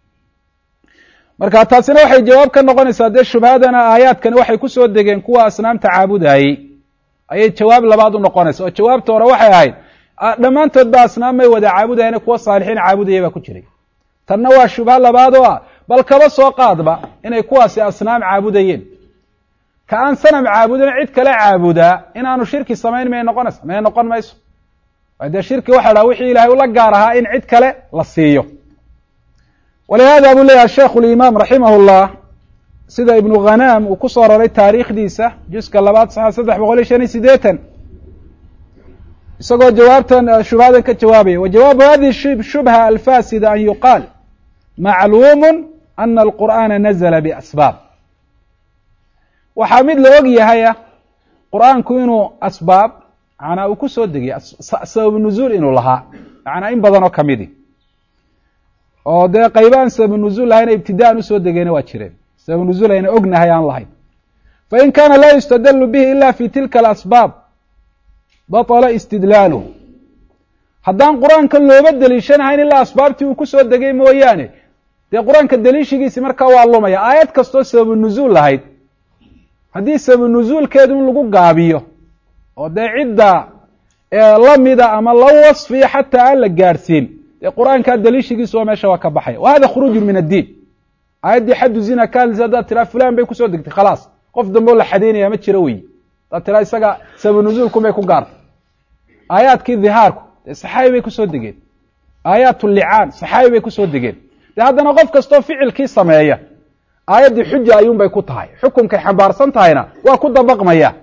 marka taasina waxay jawaab ka noqonaysaa dee shubhadana aayaadkani waxay ku soo degeen kuwa asnaamta caabudayey ayay jawaab labaad u noqonaysa oo jawaabta hore waxay ahayd dhammaantood ba asnaam may wada caabudayeen kuwa saalixiin caabudaya baa ku jiray tanna waa shubha labaad oo ah bal kaba soo qaadba inay kuwaasi asnaam caabudayeen ka aan sanam caabudin cid kale caabudaa inaanu shirki samayn may noqonaysa may noqon mayso dee shirki waxa dhaha wixii ilahay ula gaar ahaa in cid kale la siiyo walihada buu leeyahay sheikhu limaam raximah llah sida ibnu khanaam uu ku soo raray taariikhdiisa juska labaad saxa saddex boqol iyo shan iyo sideetan isagoo jawaabtan shubhadan ka jawaabaya wa jawaabu hadihi shubha alfasida an yuqaal macluumu ana alqur'aana nazla biasbaab waxaa mid la og yahaya qur'aanku inuu asbaab manaa uu ku soo degiyay sabab nuzuul inuu lahaa manaa in badan oo kamidi oo dee qayba aan sabab nuzuul lahayna ibtidaan usoo degeyna waa jireen sabab nuzuul ayna ognahay aan lahayn fain kana laa yustadlu bihi ila fi tilka alasbaab baطla istidlaaluhu haddaan qur-aanka looba deliishanahayn ilaa asbaabtii uu kusoo degay mooyaane dee qur-aanka deliishigiisi markaa waa lumaya aayad kastoo sababu nuzuul lahayd haddii sababu nuzuulkeedu in lagu gaabiyo oo dee cidda lamida ama la wasfiya xataa aan la gaadhsiin dee qur-aankaa deliishigiisu waa meesha waa ka baxaya wa hada khuruuju min addiin aayaddii xaddu zina ka hadlaysa haddaad tiraa fulan bay kusoo degtay khalaas qof dambe oo la xadeynaya ma jiro wey haddaad tiraa isaga sabu nuzuulkunbay ku gaartay aayaadkii dhihaarku dee saxaabi bay kusoo degeen aayaat licaan saxaabi bay kusoo degeen dee haddana qof kastoo ficilkii sameeya aayaddii xuja ayuunbay ku tahay xukunkay xambaarsan tahayna waa ku dabaqmaya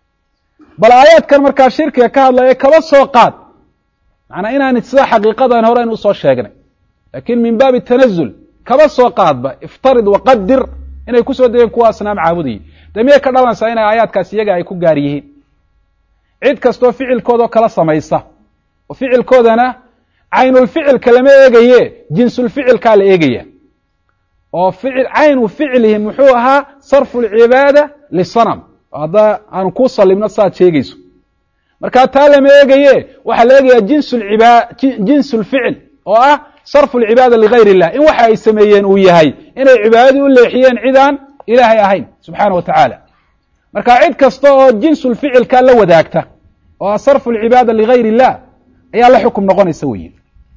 bal aayaadkan markaa shirkiga ka hadlaya kaba soo qaad macnaa inaan sida xaqiiqadan hore aynu usoo sheegnay laakiin min baabi tanazul kaba soo qaadba iftarid waqadir inay kusoo degeen kuwa asnaam caabudayay dee miyay ka dhalanaysaa inay aayaadkaas iyaga ay ku gaar yihiin cid kastoo ficilkoodao kala samaysa oo ficilkoodana caynulficilka lama eegaye jinsulficilkaa la eegaya oo ficil caynu ficlihi muxuu ahaa sarfu lcibaada lisanam hadda aanu kuu salimno saaad sheegayso markaa taa lama eegaye waxaa la eegayaa jinsulciba jinsu lficil oo ah sarfu lcibaada ligayr illah in waxa ay sameeyeen uu yahay inay cibaadadii u leexiyeen cid aan ilaahay ahayn subxaana wa tacaala marka cid kasta oo jinsulficilka la wadaagta oo ah sarfu lcibaada ligayr illah ayaa la xukum noqonaysa weyi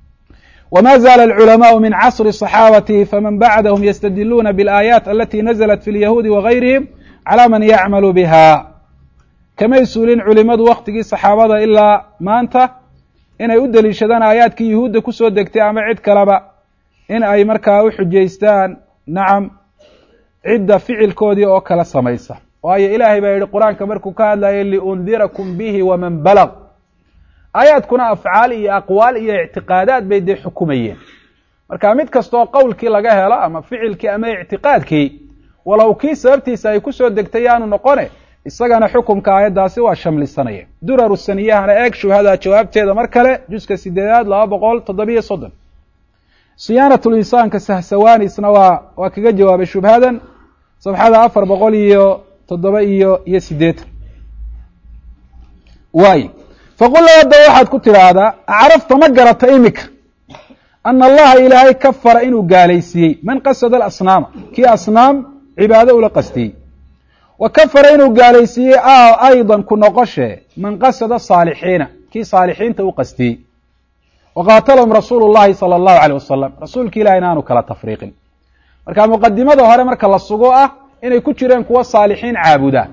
wma zaala alculamaءu min casri صaxaabati faman bacdahum ystadiluuna biاlaayaat alati naزlat fi lyahuudi wagayrihim calى man yacmalu biha kamay suulin culimadu waktigii saxaabada ilaa maanta inay u deliishadaan aayaadkii yuhuudda kusoo degtay ama cid kaleba in ay markaa u xujaystaan nacam cidda ficilkoodii oo kala samaysa waayo ilaahay baa yihi qur-aanka markuu ka hadlayay liundirakum bihi waman balg aayaadkuna afcaal iyo aqwaal iyo ictiqaadaad bay dee xukumayeen marka mid kastaoo qowlkii laga helo ama ficilkii ama ictiqaadkii walow kii sababtiisa ay kusoo degtay yaanu noqone isagana xukumka aayaddaasi waa shamlisanaya duraru saniyahana eeg shubhada jawaabteeda mar kale juska sideedaad laba boqol toddobiyo soddon siyaanatulinsaanka sahsawanisna waa waa kaga jawaabay shubhadan sabxada afar boqol iyo toddoba iyo iyo siddeetan waay faqul hadda waxaad ku tidhaahdaa acrafta ma garata imika ana allaha ilaahay kafara inuu gaalaysiiyey man qasada alasnaama kii asnaam cibaado ula qastiyey wa kafara inuu gaalaysiiyey aydan ku noqoshe man qasada saalixiina kii saalixiinta u qastiyey wa qaatalahum rasuulu llahi sala allahu aleyh wasalam rasuulki ilahi inaanu kala tafriiqin marka muqadimada hore marka la sugo ah inay ku jireen kuwa saalixiin caabuda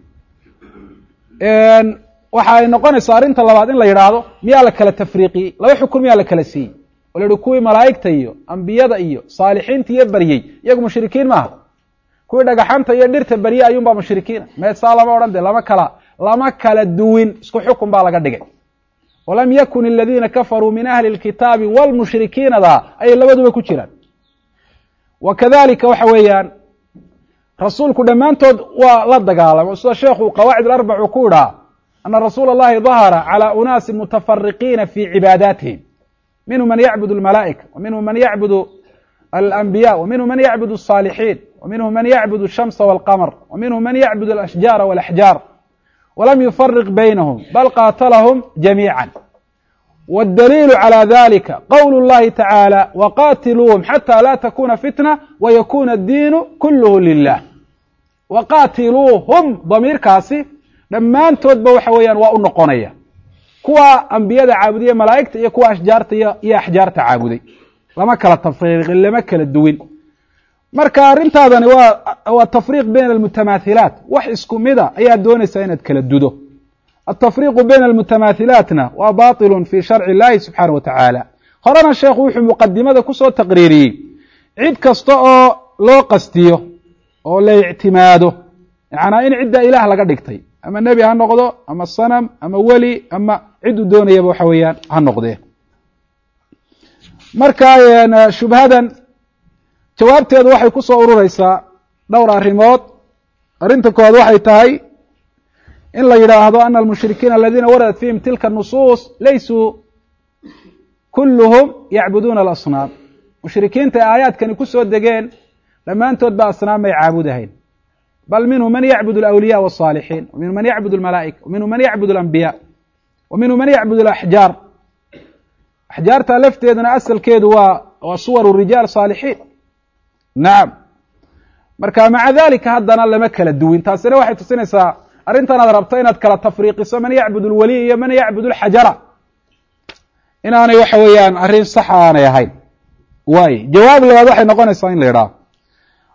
waxa ay noqonaysaa arrinta labaad in la yidhaahdo miyaa la kala tafriiqiyey laba xukun miyaa la kala siiyey oo la yihi kuwii malaa'igta iyo ambiyada iyo saalixiinta iyo baryey iyagu mushrikiin maaha kuwii dhagaxanta iyo dhirta barye ayuunbaa mushrikiina meesaa lama odhan de lama kala lama kala duwin isku xukun baa laga dhigay walam yakun aladiina kafaruu min ahli lkitaabi wlmushrikiinada ayay labaduba ku jiraan wa kadalika waxa weeyaan rasuulku dhammaantood waa la dagaalamo sida sheekhu qawaacid alarbacu ku idhaa ana rasuula اllahi dahara calى unaasi mutafariqiina fi cibaadaatihim minhu man yacbud اlmalaa'ika wa minhu man yacbud alanbiya wa minhu man yacbud الصaalixiin wa minhu man yacbud الshamsa wاlqamr wa minhu man yacbud alashjaara wاlaxjaar walam yufariq baynahum bal qaatalahum jamiica wاdaliilu calى dalika qowl اllahi tacaalى waqatiluuhum xatى la takuna fitna wayakuna addiinu kulluhu lilah waqatiluuhum damiirkaasi dhammaantoodba waxa weeyaan waa u noqonaya kuwa ambiyada caabudiye malaa'igta iyo kuwa ashjaarta iyo iyo axjaarta caabuday lama kala tafriiqin lama kala duwin marka arrintaadani waa waa tafriiq bayna almutamaathilaat wax isku mida ayaa doonaysaa inaad kala dudo altafriiqu bayna almutamaathilaatna waa batilun fi sharci illahi subxaana wa tacaala horena sheekhu wuxuu muqadimada kusoo taqriiriyey cid kasta oo loo qastiyo oo la ictimaado yacnaa in cidda ilaah laga dhigtay ama nebi ha noqdo ama sanam ama weli ama cidduu doonayaba waxa weeyaan ha noqdee marka shubhadan jawaabteedu waxay ku soo urureysaa dhowr arrimood arrinta koowaad waxay tahay in la yidhaahdo ana almushrikiina aladiina waradat fihim tilka nusuus laysuu kulluhum yacbuduuna alasnaam mushrikiinta ay aayaadkani ku soo degeen dhammaantood ba asnaam may caabudahayn bal minhu man yacbud alawliya wالصaalixiin wa minhu man yacbud اlmalaa'ika wa minhu man yacbud اlambiya wa minhu man yacbud alaxjaar axjaarta lafteeduna asalkeedu waa waa suwaru rijaal saalixiin nacam marka maca dalika haddana lama kala duwin taasina waxay tusinaysaa arrintan aad rabto inaad kala tafriiqiso man yacbud اlwaliy iyo man yacbud اlxajara inaanay waxa weeyaan arrin sax aanay ahayn waay jawaab labaad waxay noqonaysaa in la yidhaah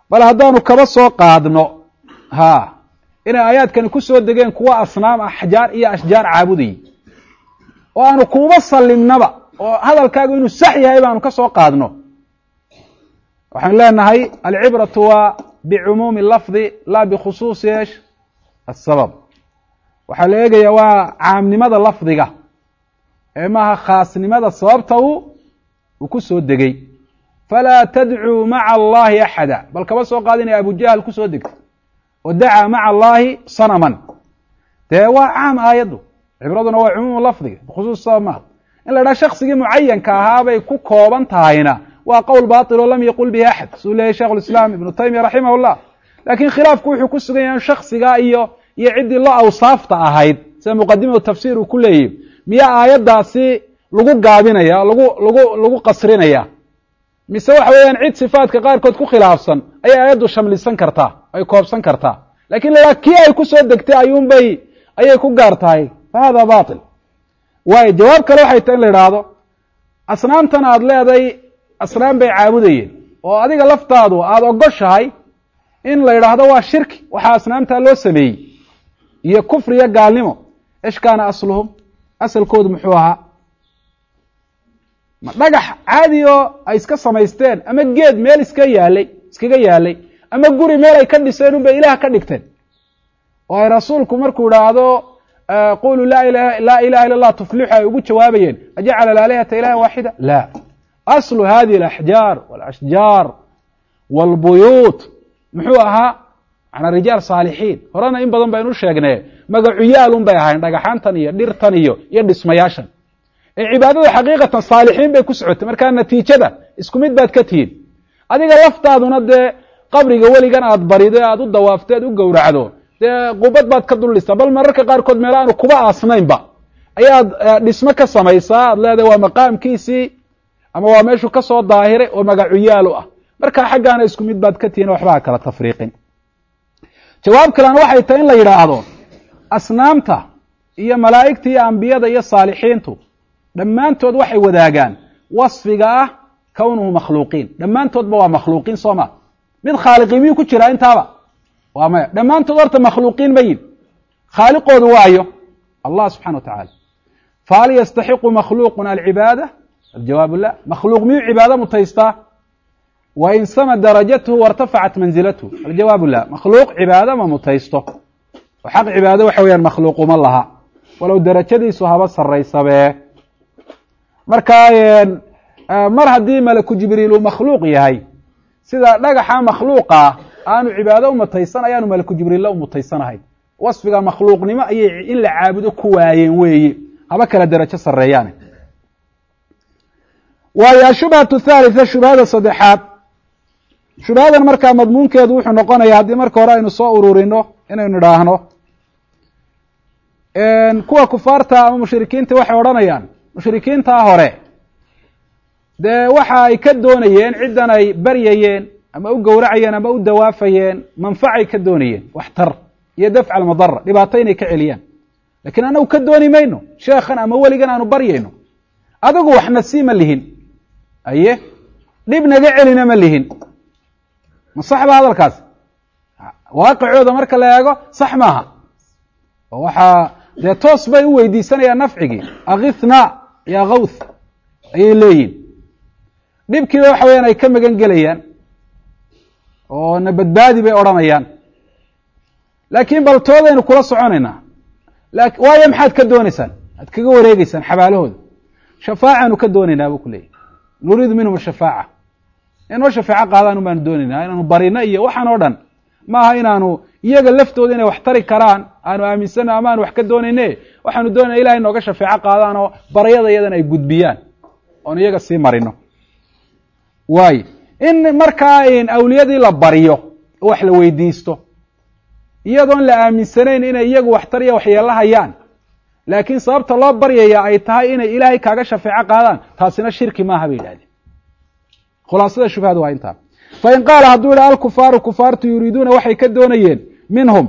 bal haddaanu kaba soo qaadno ha inay aayaadkani ku soo degeen kuwa asnaam axjaar iyo ashjaar caabudayay oo aanu kuuba sallimnaba oo hadalkaagu inuu sax yahay baanu ka soo qaadno waxaanu leenahay alcibratu waa bicumuumi lafdi laa bikhusuusi esh asabab waxaa la eegayaa waa caamnimada lafdiga ee maaha khaasnimada sababta uu uu ku soo degay falaa tadcuu maca allahi axada bal kaba soo qaad inay abujahal ku soo degtay oo dacaa maca allahi sanaman dee waa caam aayaddu cibraduna waa cumuumu lafdiga bikhusuus sabab maaha in la idhaha shaksigii mucayanka ahaabay ku kooban tahayna waa qowl batil oo lam yaqul bihi axad suu leeyahy sheikh lislaam ibnu taymiya raximah llah lakin khilaafku wuxuu ku sugan yahay in shaksigaa iyo iyo ciddii la awsaafta ahayd sida muqadimatu tafsir uu ku leeyahy miyaa aayaddaasi lagu gaabinaya lagu lagu lagu qasrinaya mise waxa weeyaan cid sifaadka qaarkood ku khilaafsan ayay aayaddu shamlisan kartaa ay koobsan kartaa lakin la kii ay ku soo degtay ayuunbay ayay ku gaar tahay fa hada batil waayo jawaab kale waxay tahay in la idhaahdo asnaamtan aada leeday asnaam bay caabudayeen oo adiga laftaadu aada ogoshahay in la yidhaahdo waa shirki waxaa asnaamtaa loo sameeyey iyo kufri iyo gaalnimo esh kaana asluhum asalkoodu muxuu ahaa ma dhagax caadi oo ay iska samaysteen ama geed meel iska yaalay iskaga yaalay ama guri meel ay ka dhiseen unbay ilaah ka dhigteen oo ay rasuulku markuu idhaahdo quluu laa ilaha laa ilaha illa allah tuflixu ay ugu jawaabayeen ajacala alaalihata ilaha waaxida la aslu hadihi alaxjaar walashjaar walbuyuut muxuu ahaa manaa rijaal saalixiin horena in badan baynu sheegnee magacuyaalun bay ahayn dhagaxaantan iyo dhirtan iyo iyo dhismayaashan ee cibaadada xaqiiqatan saalixiin bay ku socotay markaa natiijada isku mid baad ka tihiin adiga laftaaduna dee qabriga weligan aad barido e aad u dawaafto aad u gowracdo dee qubad baad ka dul dhistaa bal mararka qaarkood meel aanu kuba aasnaynba ayaad dhismo ka samaysaa aad leedahay waa maqaamkiisii ama waa meeshuu ka soo daahiray oo magacuyaalu ah markaa xaggaana isku mid baad ka tihiin waxbaa kala tafriiqin jawaab kalena waxay tahay in la yidhaahdo asnaamta iyo malaa'igta iyo ambiyada iyo saalixiintu dhammaantood waxay wadaagaan wasfiga ah kownuhu makhluuqiin dhammaantoodba waa makhluuqiin soo ma mid khaaliqi miyuu ku jiraa intaaba waa maya dhammaantood horta makhluuqiin ma yihin khaaliqoodu waayo allah subxana wa tacala fahal yastaxiqu makhluuqun alcibaada aljawaabu la makhluuq miyuu cibaado mutaystaa wain sama darajatuhu wairtafacat manzilatuhu aljawaabu la makhluuq cibaado ma mutaysto oo xaq cibaado waxa weeyaan makhluuquma laha walow darajadiisu haba saraysabe marka mar haddii malaku jibriil uu makhluuq yahay sida dhagaxa makhluuqa aanu cibaado umutaysan ayaanu malaku jibriilla umutaysanahay wasfiga makhluuqnimo ayay in la caabudo ku waayeen weeye haba kala derajo sareeyaane waayo ashubhatu thalitha shubhada saddexaad shubhadan markaa madmuunkeedu wuxuu noqonaya haddii marka hore aynu soo ururino inaynu idhaahno kuwa kufaarta ama mushrikiinta waxay odhanayaan mushrikiintaa hore dee waxa ay ka doonayeen ciddan ay baryayeen ama u gowracayeen ama u dawaafayeen manfacay ka doonayeen waxtar iyo dafca almadara dhibaato inay ka celiyaan lakiin anagu ka dooni mayno sheekhan ama weligan aanu baryayno adigu waxna sii ma lihin aye dhib naga celina ma lihin ma sax ba hadalkaas waaqicooda marka la eego sax maaha oo waxaa dee toos bay u weydiisanayaan nafcigii akithnaa ya kawth ayay leeyihin dhibkiiba waxa weyaan ay ka magan gelayaan oo na badbaadi bay odhanayaan laakiin bal toodaynu kula soconaynaa waayo maxaad ka dooneysaan aad kaga wareegeysaan xabaalahooda shafaacaanu ka doonaynaa buu ku leeyahy nuriidu minhum ashafaaca inoo shafeeco qaadaan baanu doonaynaa inaanu barino iyo waxaan oo dhan maaha inaanu iyaga laftooda inay wax tari karaan aanu aaminsano ama aanu wax ka doonayne waxaanu doonayna ilahay nooga shafeeco qaadaan oo baryada iyadana ay gudbiyaan oon iyaga sii marino waayo in markaa awliyadii la baryo oo wax la weydiisto iyadoon la aaminsanayn inay iyagu waxtar iyo waxyeelo hayaan laakiin sababta loo baryaya ay tahay inay ilaahay kaaga shafeeco qaadaan taasina shirki maaha bay yidhahdeen khulaasada shubhada waa intaa fain qaala hadduu yidhaha alkufaaru kufaartu yuriiduuna waxay ka doonayeen minhum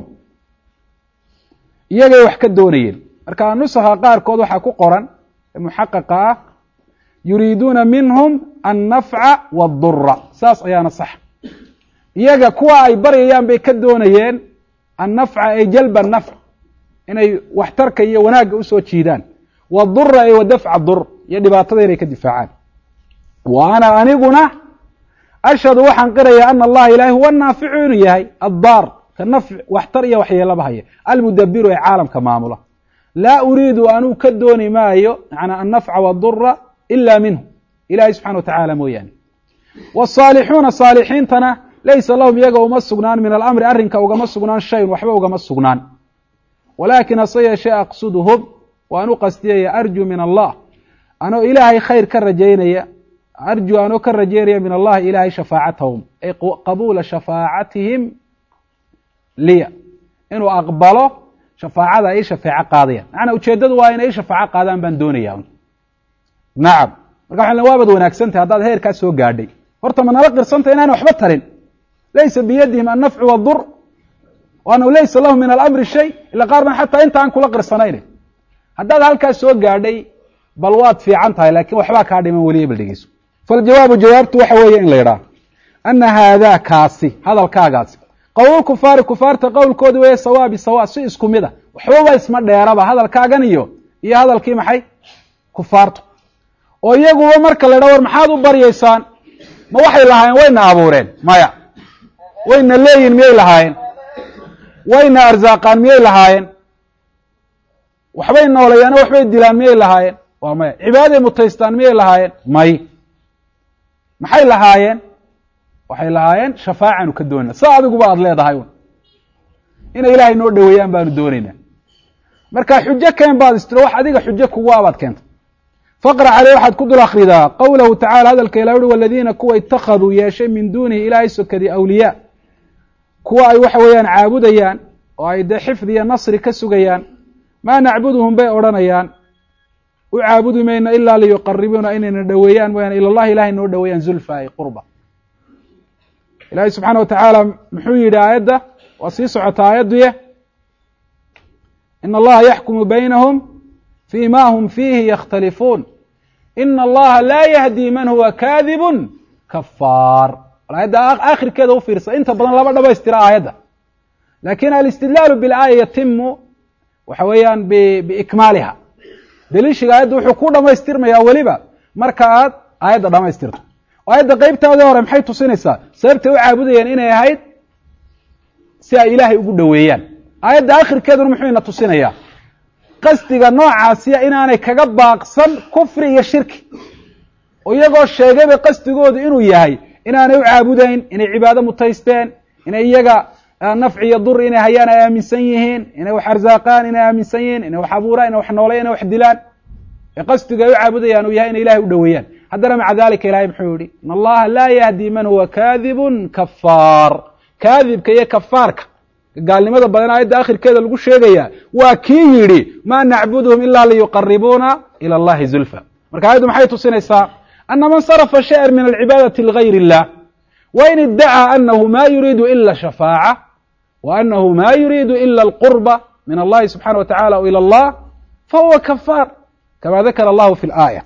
iyagay wax ka doonayeen marka nusakha qaarkood waxaa ku qoran muxaqaqa ah yuriiduuna minhum annafca waadura saas ayaana sax iyaga kuwa ay baryayaan bay ka doonayeen annafca ay jalba nafc inay waxtarka iyo wanaagga usoo jiidaan wadura ay wa dafca dur iyo dhibaatada inay ka difaacaan wa ana aniguna ashhadu waxaan qiraya ana allaha ilahi huwa naaficu inuu yahay addaar ka nafc waxtar iyo waxyeelaba haya almudabiru ee caalamka maamula laa uriidu anuu ka dooni maayo manaa annafca wadura ila minhu ilahi subxana wa tacaala mooyaane waalixuuna saalixiintana laysa lahum iyaga uma sugnaan min alamri arrinka ugama sugnaan shayun waxba ugama sugnaan walaakin hase yeeshee aqsuduhum waan u qastiyaya arju min allah anoo ilaahay khayr ka rajaynaya arju anoo ka rajaynaya min allahi ilahay shafaacatahum ay qabuula shafaacatihim liya inuu aqbalo shafaacada ay shafeeco qaadayaan macnaa ujeeddadu waa inay shafaaco qaadaan baan doonaya nacam marka waxan waabad wanaagsantahy haddaad heerkaa soo gaadhay horta ma nala qirsantay inaana waxba tarin laysa biyadihim annafcu wadur waanahu laysa lahum min alamri shay ila qaar ban xataa inta aan kula qirsanayne haddaad halkaas soo gaadhay bal waad fiican tahay lakin waxbaa kaa dhiman weliya bal dhegeyso faljawaabu jawaabtu waxa weeye in la yidhaah ana haadaa kaasi hadalkaagaasi qowl kufaari kufaarta qowlkoodi weeye sawa bisawa si isku mid a waxbaba isma dheeraba hadalkaagan iyo iyo hadalkii maxay kufaartu oo iyaguba marka la ydhaha war maxaad u baryaysaan ma waxay lahaayeen wayna abuureen maya wayna leeyihin miyay lahaayeen wayna arsaaqaan miyay lahaayeen waxbay nooleeyaano waxbay dilaan miyay lahaayeen waa maya cibaaday mutaystaan miyay lahaayeen may maxay lahaayeen waxay lahaayeen shafaacaanu ka doonayna sa adiguba aada leedahay un inay ilaahay noo dhoweeyaan baanu doonaynaa marka xujo keen baad istiro wax adiga xujo kugu abaad keenta faqra caley waxaad ku dul akridaa qowlahu tacala hadalka ilah uhi waladiina kuwa ittakhaduu yeeshay min duunihi ilaahay sokadii awliyaa kuwa ay waxa weeyaan caabudayaan oo ay dee xifdi iyo nasri ka sugayaan maa nacbuduhum bay odhanayaan u caabudi mayno ilaa liyuqaribuuna inayna dhoweeyaan mooyaane ila llahi ilahay noo dhoweeyaan zulfa ay qurba ilaahay subxaana wa tacaala muxuu yidhi aayadda waa sii socota aayadduye in allaha yaxkumu baynahum fi ma hum fiihi yakhtalifuun ina allaha laa yahdi man huwa kaadibun kafaar aayadda akhirkeeda u fiirsa inta badan laba dhamaystira aayadda lakin alistidlaalu bilaaya yatimu waxa weeyaan biikmaaliha daliishiga aayadda wuxuu ku dhamaystirmayaa weliba marka aad aayadda dhamaystirto aayadda qeybtaadii hore maxay tusinaysaa sababtay u caabudayeen inay ahayd si ay ilaahay ugu dhoweeyaan aayadda akhirkeeduna muxuu ina tusinayaa qasdiga noocaasiya inaanay kaga baaqsan kufri iyo shirki oo iyagoo sheegayba qasdigoodu inuu yahay inaanay u caabudayn inay cibaado mutaysteen inay iyaga nafci iyo duri inay hayaan ay aaminsan yihiin inay wax arsaaqaan inay aaminsan yihiin inay wax abuuraan inay wax nooleyan inay wax dilaan ee qasdiga ay u caabudayaan uu yahay inay ilahay u dhoweeyaan haddana maca dalika ilahay muxuu yihi in allaha laa yahdi man huwa kaadibun kafaar kaadibka iyo kafaarka gaalnimada badan aayadda akhirkeeda lagu sheegaya waa kii yidhi ma nacbuduhum ila liyuqaribuuna ila allahi zulfa marka aayaddu maxay tusinaysaa ana man sarafa shayئa min alcibaadati ligayr illah wain iddacaa anahu ma yuriidu ila shafaaca wa anahu ma yuriidu ila alqurba min allahi subxana wa tacala o ilى allah fahuwa kafaar kama dakara allahu fi laaya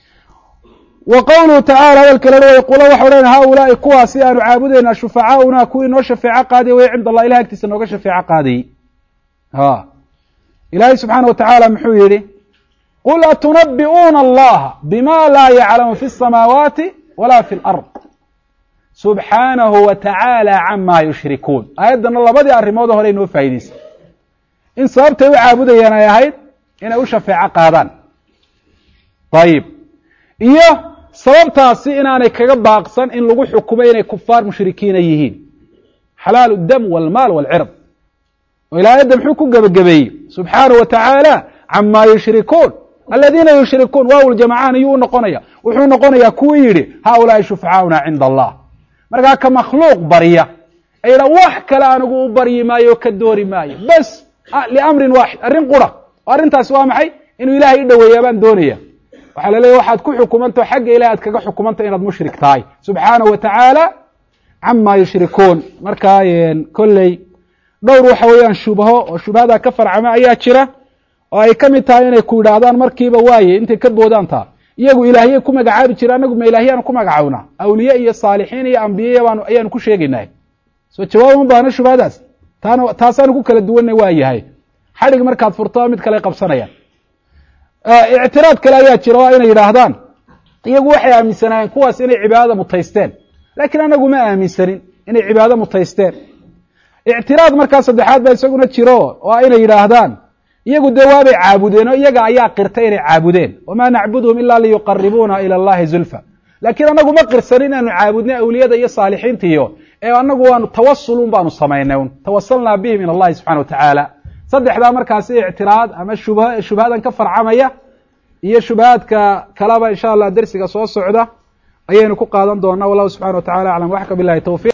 wa qowluhu tacala hadalka la way qula waxa odhan haulaai kuwaasi aanu caabudayna shufacaauna kuwii noo shafeeco qaadaya way cinda allah ilahi agtiisa nooga shafeeco qaadayey ha ilaahay subxaana wa tacaala muxuu yihi qul atunabi'uuna allaha bima laa yaclamu fi الsamaawaati wala fi اlard subxaanahu wa tacaala cama yushrikuun aayaddana labadii arrimood hore inoo faa'idaysay in sababtay u caabudayeen ay ahayd inay u shafeeco qaadaan ayib iyo sababtaasi inaanay kaga baaqsan in lagu xukumay inay kufaar mushrikiina yihiin xalaalu dam walmaal walcird oo ila aayadda muxuu ku gebagabeeyey subxaanahu wa tacaala cama yushrikuun aladiina yushrikuun waawl jamacaan iyuu u noqonaya wuxuu noqonayaa kuwii yidhi haulaai shufcauna cinda allah markaa ka makhluuq barya ee yidha wax kale anigu u baryi maayo o ka doori maayo bes liamrin waaxid arrin qura oo arrintaasi waa maxay inuu ilahay i dhoweeyaa baan doonaya waxaa la leeyahy waxaad ku xukumantao xagga ilahi aad kaga xukumanta inaad mushrik tahay subxaanahu wa tacaala cama yushrikuun markaa kolley dhowr waxa weeyaan shubho oo shubhada ka farcama ayaa jira oo ay ka mid tahay inay ku yidhaahdaan markiiba waaye intay ka boodaan taa iyagu ilaahiyey ku magacaabi jira anagu ma ilaahyaanu ku magacawnaa awliye iyo saalixiin iyo ambiye baanu ayaanu ku sheegaynah soo jawaab uma baahno shubhadaas taana taasaanu ku kala duwanna waa yahay xadhig markaad furto mid kale qabsanayaan ictiraad kale ayaa jira waa inay yidhaahdaan iyagu waxay aaminsanaayeen kuwaas inay cibaadada mutaysteen laakiin anagu ma aaminsanin inay cibaado mutaysteen ictiraad markaa saddexaad baa isaguna jiro waa inay yidhaahdaan iyagu dee waabay caabudeen oo iyaga ayaa qirtay inay caabudeen wamaa nacbuduhum ila liyuqaribuuna ila allahi zulfa laakiin anagu ma qirsanin inaanu caabudnay awliyada iyo saalixiinta iyo ee anagu waanu tawasulun baanu samaynay un tawasalnaa bihim ila allahi subxana wa tacaala saddexdaa markaasi ictiraad ama shub shubhadan ka farcamaya iyo shubhaadka kaleba insha allah dersiga soo socda ayaynu ku qaadan doonaa wallahu subxana wa tacala aclam waxka bilahi towfiq